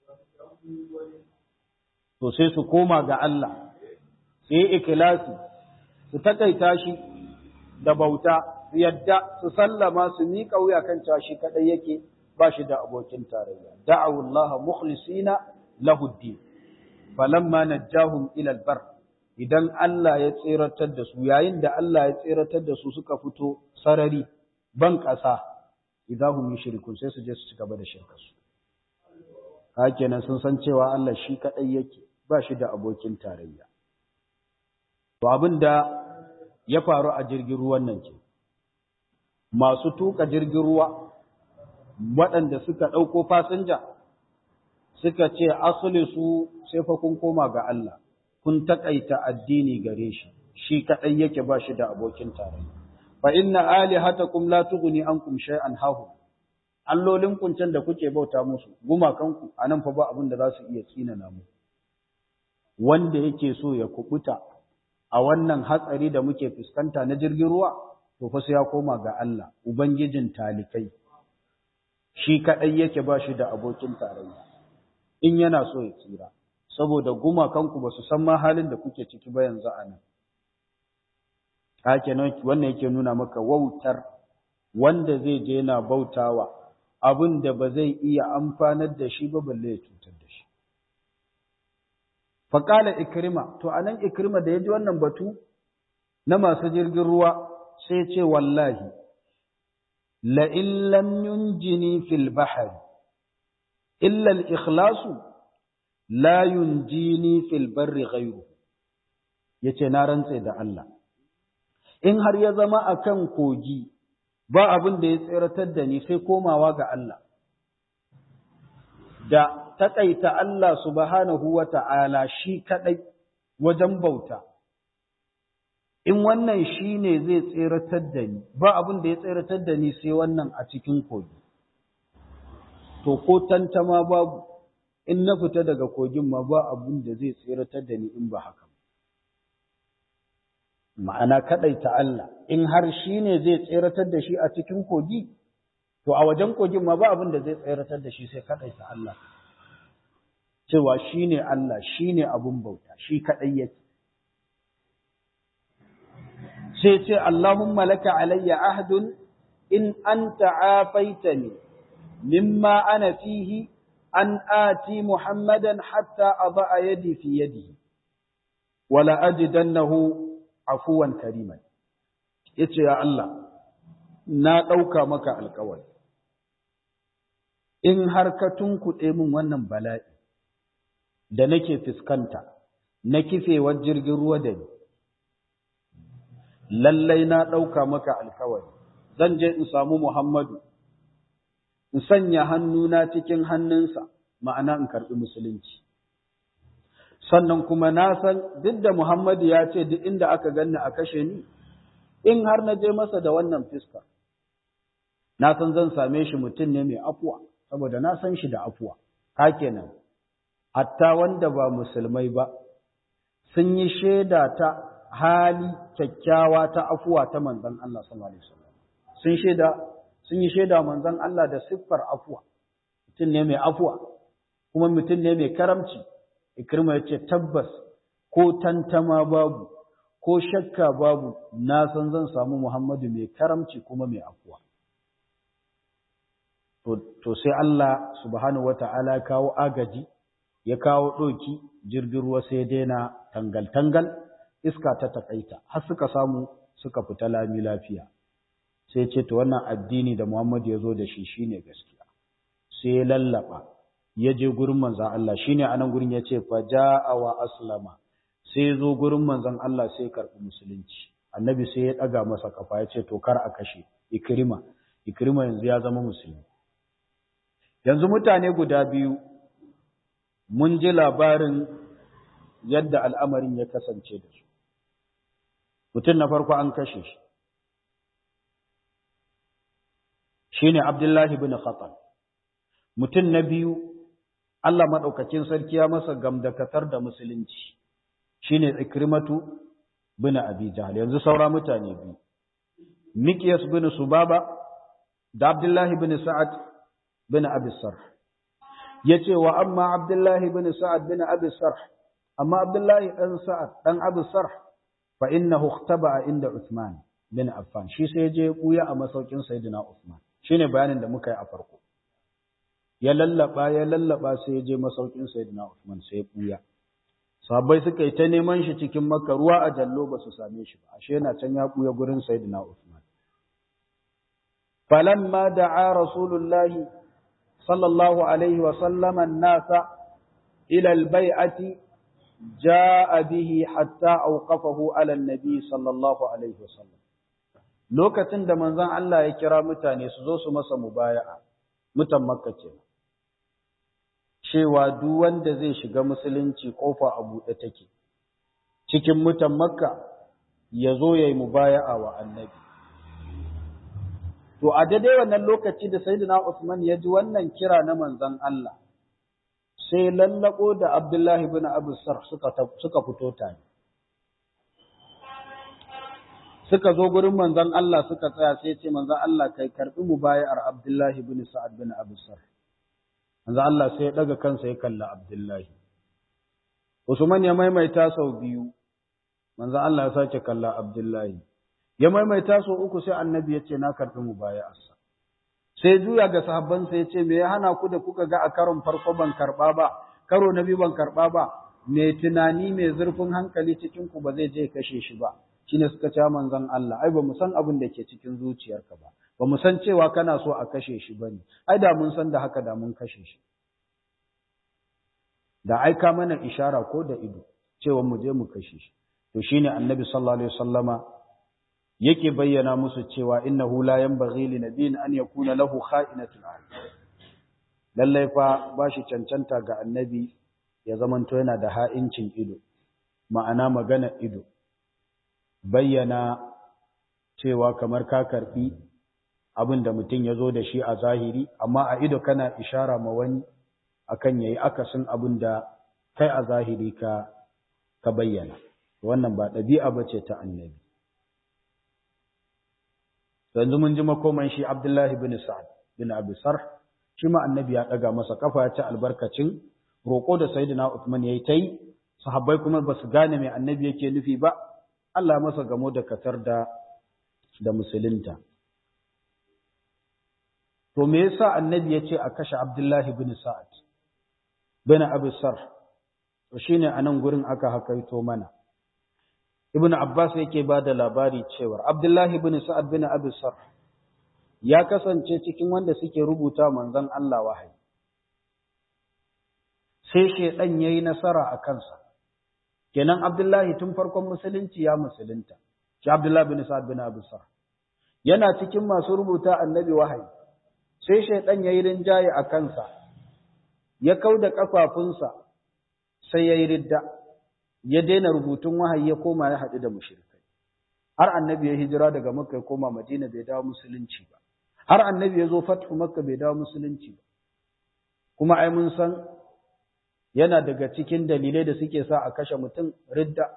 to sai su koma ga Allah sai ikhlasi su takaita shi da bauta su yadda su sallama su miƙa wuya kan cewa shi kadai yake ba shi da abokin tarayya da'awu Allah mukhlisina lahu din falamma najjahum ila al-bar idan Allah ya tseratar da su yayin da Allah ya tseratar da su suka fito sarari ban ƙasa idahum yushrikun sai su je su ci gaba da shirka su hakenan sun san cewa Allah shi kadai yake ba shi da abokin tarayya to abinda ya faru a jirgin ruwan nan ke masu tuka jirgin ruwa waɗanda suka ɗauko fasinja suka ce asali su sai fa kun koma ga Allah kun taƙaita addini gare shi shi kaɗai yake ba shi da abokin tarayya fa inna alihatakum la tughni ankum shay'an hahu allolin kuncin da kuke bauta musu gumakanku anan fa ba abin da za su iya tsinana mu wanda yake so ya kubuta a wannan hatsari da muke fuskanta na jirgin ruwa to fa sai ya koma ga Allah ubangijin talikai shi kaɗai yake ba shi da abokin tarayya in yana so ya tsira saboda gumakanku ba su san ma halin da kuke ciki ba yanzu a nan hake wannan yake nuna maka wautar wanda zai je yana bautawa abin da ba zai iya amfanar da shi ba balle ya cutar da shi faƙala ikrima to anan ikrima da ya ji wannan batu na masu jirgin ruwa sai ce wallahi la'in lam yunjini fil bahari illa al-ikhlasu la yunjini fil barri ghayru yace na rantse da Allah in har ya zama akan kogi ba abin da ya tsiratar da ni sai komawa ga Allah da taƙaita Allah subhanahu wa ta'ala shi kaɗai wajen bauta, in wannan shi ne zai tseratar da ni, ba abin da ya tseratar da ni sai wannan a cikin kogi. To, ko tantama babu, in na fita daga kogin ma ba abin da zai tseratar da ni in ba haka. Ma'ana kaɗaita Allah, in har shi ne zai tseratar da shi a cikin kogi, to a wajen kogin ma ba abin da zai tseratar da shi sai kaɗaita Allah. cewa shi ne Allah shi ne abin bauta shi kaɗai yake. Sai ce, Allahumma laka alayya ahdun in an ta'afaita ne, mimma ana fihi an ati Muhammadan hatta a ba'a yadi fi yadi, wala ajidannahu afuwan kariman. Ya ce, Ya Allah, na ɗauka maka alkawari, in har ka tunkuɗe min wannan bala'i, da nake fuskanta na kifewar jirgin ruwa da ni lallai na ɗauka maka alkawari zan je in samu Muhammadu in sanya hannuna cikin hannunsa ma'ana in karɓi musulunci sannan kuma na san duk da Muhammadu ya ce duk inda aka ganni a kashe ni in har na je masa da wannan fiska na san zan same shi mutum ne mai afuwa saboda na san shi da afuwa ka kenan hatta wanda ba musulmai ba sun yi shaida ta hali kyakkyawa ta afuwa ta manzon Allah sallallahu alaihi wasallam sun shaida sun yi shaida manzon Allah da siffar afuwa mutum ne mai afuwa kuma mutum ne mai karamci ikrima yace tabbas ko tantama babu ko shakka babu na san zan samu Muhammadu mai karamci kuma mai afuwa to sai Allah subhanahu wata'ala kawo agaji ya kawo ɗoki jirgin ruwa sai daina tangal-tangal iska ta takaita har suka samu suka fita lami lafiya sai ce to wannan addini da Muhammadu ya zo da shi shine gaskiya sai ya lallaba ya je gurin manzon Allah shine anan gurin ya ce fa ja'a wa aslama sai zo gurin manzon Allah sai karɓi musulunci annabi sai ya ɗaga masa kafa ya ce to kar a kashe ikrima ikrima yanzu ya zama musulmi yanzu mutane guda biyu mun ji labarin yadda al'amarin ya kasance da su mutum na farko an kashe shi shine Abdullahi bin Khatal mutum na biyu Allah maɗaukakin sarki ya masa gamdakatar da musulunci shine Ikrimatu bin Abi Jahl yanzu saura mutane biyu Miqyas bin Subaba da Abdullahi bin Sa'ad bin Abi Sarh yace wa amma Abdullahi bin Sa'ad bin Abi Sarh amma Abdullahi dan Sa'ad dan Abi Sarh fa innahu ikhtaba inda Uthman bin Affan shi sai je buya a masaukin Sayyidina Uthman shine bayanin da muka yi a farko ya lallaba ya lallaba sai ya je masaukin Sayyidina Uthman sai ya buya sahabbai suka yi ta neman shi cikin Makka ruwa a jallo ba su same shi ba ashe yana can ya buya gurin Sayyidina Uthman falamma da'a rasulullahi sallallahu alaihi wa sallama an-nasa ila al-bai'ati جاء به حتى أوقفه على النبي صلى الله عليه وسلم lokacin da manzon Allah ya kira mutane su zo su masa mubaya'a mutan makka ce cewa duk wanda zai shiga musulunci kofa a buɗe take cikin mutan makka ya zo ya yi mubaya'a wa annabi to a daidai wannan lokaci da sayyidina Usman ya ji wannan kira na manzon Allah sai lallako da Abdullahi bin Abu Sarh suka suka fito tare suka zo gurin manzon Allah suka tsaya sai ce manzon Allah kai karbi mubayar Abdullahi bin Sa'ad bin Abu Sarh manzon Allah sai ya daga kansa ya kalla Abdullahi Usman ya maimaita sau biyu manzon Allah ya sake kalla Abdullahi ya maimaita sau uku sai annabi ya ce na karbi mubayarsa sai juya ga sahabbansa ya ce me ya hana ku da kuka ga a karon farko ban karɓa ba karo na biyu ban karɓa ba mai tunani mai zurfin hankali cikin ku ba zai je kashe shi ba shine suka ce manzon Allah ai ba mu san abin da ke cikin zuciyarka ba ba mu san cewa kana so a kashe shi bane ai da mun san da haka da mun kashe shi da aika mana ishara ko da ido cewa mu je mu kashe shi to shine annabi sallallahu alaihi wasallama yake bayyana musu cewa innahu la yanbaghi li nabiyyin an yakuna lahu kha'inatul a'yun lallai fa bashi cancanta ga annabi ya zamanto yana da ha'incin ido ma'ana magana ido bayyana cewa kamar ka karbi abin da mutum ya zo da shi a zahiri amma a ido kana ishara ma wani akan yayi akasin abin da kai a zahiri ka ka bayyana wannan ba ɗabi'a bace ta annabi yanzu mun ji makoman shi Abdullahi bin Sa'ad bin Abi Sarh shi ma annabi ya daga masa kafa ya ci albarkacin roƙo da Sayyidina Uthman yayi tai sahabbai kuma ba su gane me annabi yake nufi ba Allah masa gamo da katar da da musulunta to me yasa annabi ya ce a kashe Abdullahi bin Sa'ad bin Abi Sarh to shine anan gurin aka hakaito mana Ibn Abbas yake ba da labari cewa Abdullahi bin Sa'ad bin Abi Sarh ya kasance cikin wanda suke rubuta manzon Allah wahayi. Sai shedan yayi nasara a kansa. Kenan Abdullahi tun farkon musulunci ya musulunta. Shi Abdullahi bin Sa'ad bin Abi Sarh. Yana cikin masu rubuta annabi wahayi. Sai shedan yayi rinjaye a kansa. Ya kauda kafafunsa sai ya yi ridda ya daina rubutun wahayi ya koma ya haɗu da mushrikai har annabi ya hijira daga makka ya koma madina bai dawo musulunci ba har annabi ya zo fathu makka bai dawo musulunci ba kuma ai mun san yana daga cikin dalilai da suke sa a kashe mutum ridda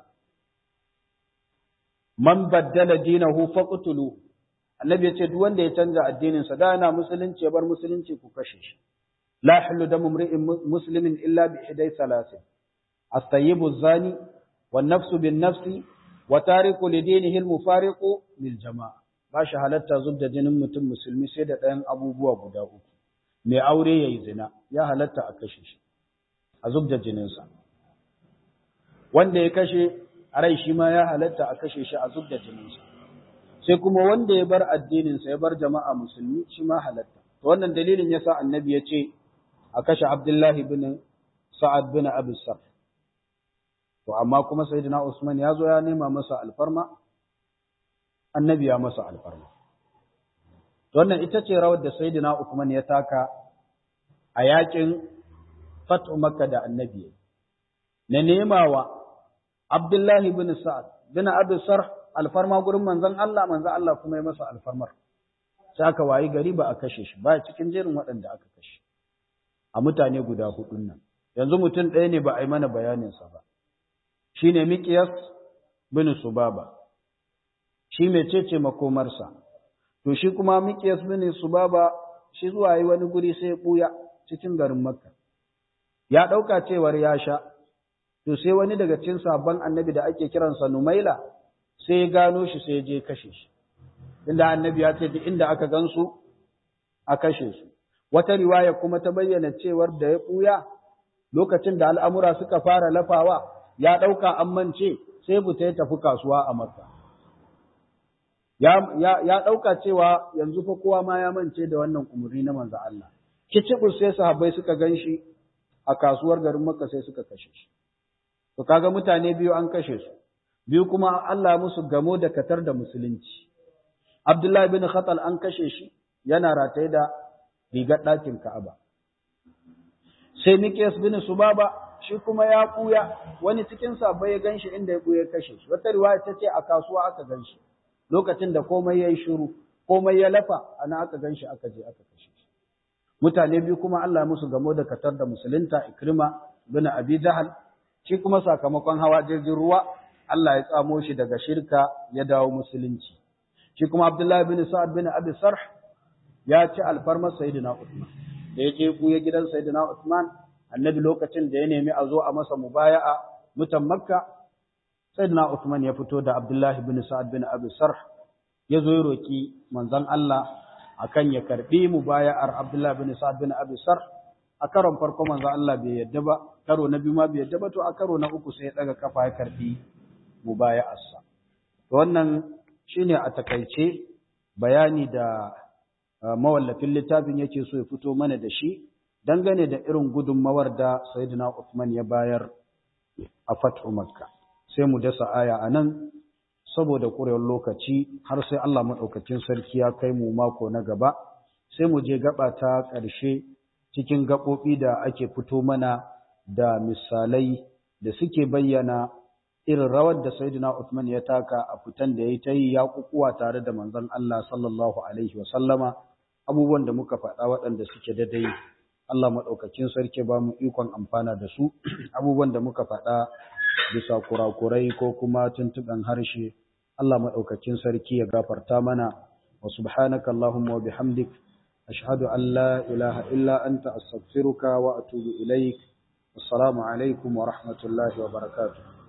man baddala dinahu faqtulu annabi ya ce duk wanda ya canza addinin sa da yana musulunci ya bar musulunci ku kashe shi la yahillu damu imri'in muslimin illa bi ihday salasin at-tayyibu az-zani wan nafsu bin nafsi wa tariku li dinihi al-mufariqu lil jama'a ba shi halatta zubda jinin mutum musulmi sai da ɗayan abubuwa guda uku mai aure yayi zina ya halatta a kashe shi a zubda jininsa wanda ya kashe a rai shi ma ya halatta a kashe shi a zubda jininsa sai kuma wanda ya bar addininsa ya bar jama'a musulmi shi ma halatta to wannan dalilin yasa annabi ya ce a kashe abdullahi bin sa'ad bin abi sarf to amma kuma sayyidina usman ya zo ya nema masa alfarma annabi ya masa alfarma to wannan ita ce rawar da sayyidina usman ya taka a yakin fatu makka da annabi na nemawa abdullahi bin sa'ad bin abi sarf alfarma gurin manzon Allah manzon Allah kuma ya masa alfarmar sai aka wayi gari ba a kashe shi ba cikin jerin waɗanda aka kashe a mutane guda hudun nan yanzu mutum ɗaya ne ba a yi mana bayaninsa ba shine miqyas bin subaba shi mecece makomarsa to shi kuma miqyas bin subaba shi zuwa yi wani guri sai ya buya cikin garin makka ya ɗauka cewar ya sha to sai wani daga cikin sabon annabi da ake kiransa numaila sai ya gano shi sai ya je kashe shi inda annabi ya ce duk inda aka gansu a kashe su wata riwaya kuma ta bayyana cewar da ya ɓuya lokacin da al'amura suka fara lafawa ya ɗauka an mance sai buta ya tafi kasuwa a makka ya ɗauka cewa yanzu fa kowa ma ya mance da wannan umarni na manzo Allah kicibus sai sahabbai suka gan shi a kasuwar garin makka sai suka kashe shi to kaga mutane biyu an kashe su biyu kuma Allah musu gamo da katar da musulunci Abdullahi bin Khatal an kashe shi yana rataye da rigar ɗakin Ka'aba. Sai Mikiyas bin Subaba shi kuma ya ɓuya wani cikin sabai ya ganshi inda ya ɓuya kashe shi. Wata riwaya ta ce a kasuwa aka ganshi. Lokacin da komai ya yi shiru, komai ya lafa, ana aka ganshi aka je aka kashe shi. Mutane biyu kuma Allah musu gamo da katar da musulunta Ikrima bin Abi Jahal shi kuma sakamakon hawa jirgin ruwa Allah ya tsamo shi daga shirka ya dawo musulunci. shi kuma Abdullahi bin Sa'ad bin Abi Sarh ya ci alfarmar Sayyidina Uthman da ya je kuya gidan Sayyidina Uthman annabi lokacin da ya nemi a zo a masa mubaya'a mutan Makka Sayyidina Uthman ya fito da Abdullahi bin Sa'ad bin Abi Sarh ya zo ya roki manzon Allah akan ya karbi mubaya'ar Abdullahi bin Sa'ad bin Abi Sarh a karon farko manzon Allah bai yadda ba karo na biyu ma bai yadda ba to a karo na uku sai ya daga kafa ya karbi mubaya'arsa to wannan shine a takaice bayani da mawallafin littafin yake so ya fito mana da shi dangane da irin gudunmawar da Sayyidina Uthman ya bayar a Fathu Makka sai mu dasa aya anan saboda ƙurewar lokaci har sai Allah madaukakin sarki ya kai mu mako na gaba sai mu je gaba ta ƙarshe cikin gaɓoɓi da ake fito mana da misalai da suke bayyana irin rawar da Sayyidina Uthman ya taka a fitan da ya ta yi ya kukuwa tare da manzon Allah sallallahu alaihi wa sallama abubuwan da muka faɗa waɗanda suke daidai Allah maɗaukakin sarki ba mu ikon amfana da su abubuwan da muka faɗa bisa kurakurai ko kuma tuntuɓen harshe Allah maɗaukakin sarki ya gafarta mana wa subhanaka Allahumma wa bihamdik ashhadu an la ilaha illa anta astaghfiruka wa atubu ilaik assalamu alaikum wa rahmatullahi wa barakatuh